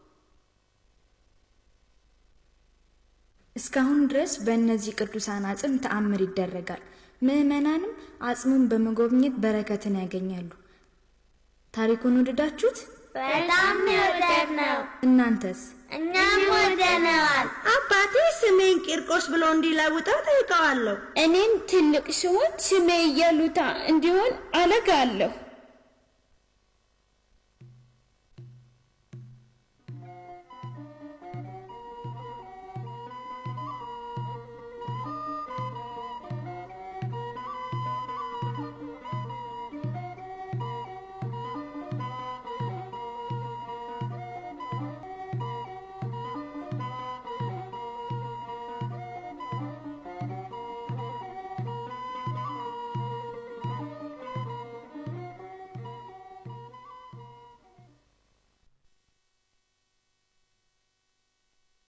እስካሁን ድረስ በእነዚህ ቅዱሳን አጽም ተአምር ይደረጋል። ምዕመናንም አጽሙን በመጎብኘት በረከትን ያገኛሉ። ታሪኩን ወደዳችሁት? በጣም የወደድ ነው። እናንተስ? እኛም ወደነዋል። አባቴ ስሜን ቂርቆስ ብሎ እንዲለውጠው ጠይቀዋለሁ። እኔም ትልቅ ስሆን ስሜ ኢየሉጣ እንዲሆን አለጋለሁ።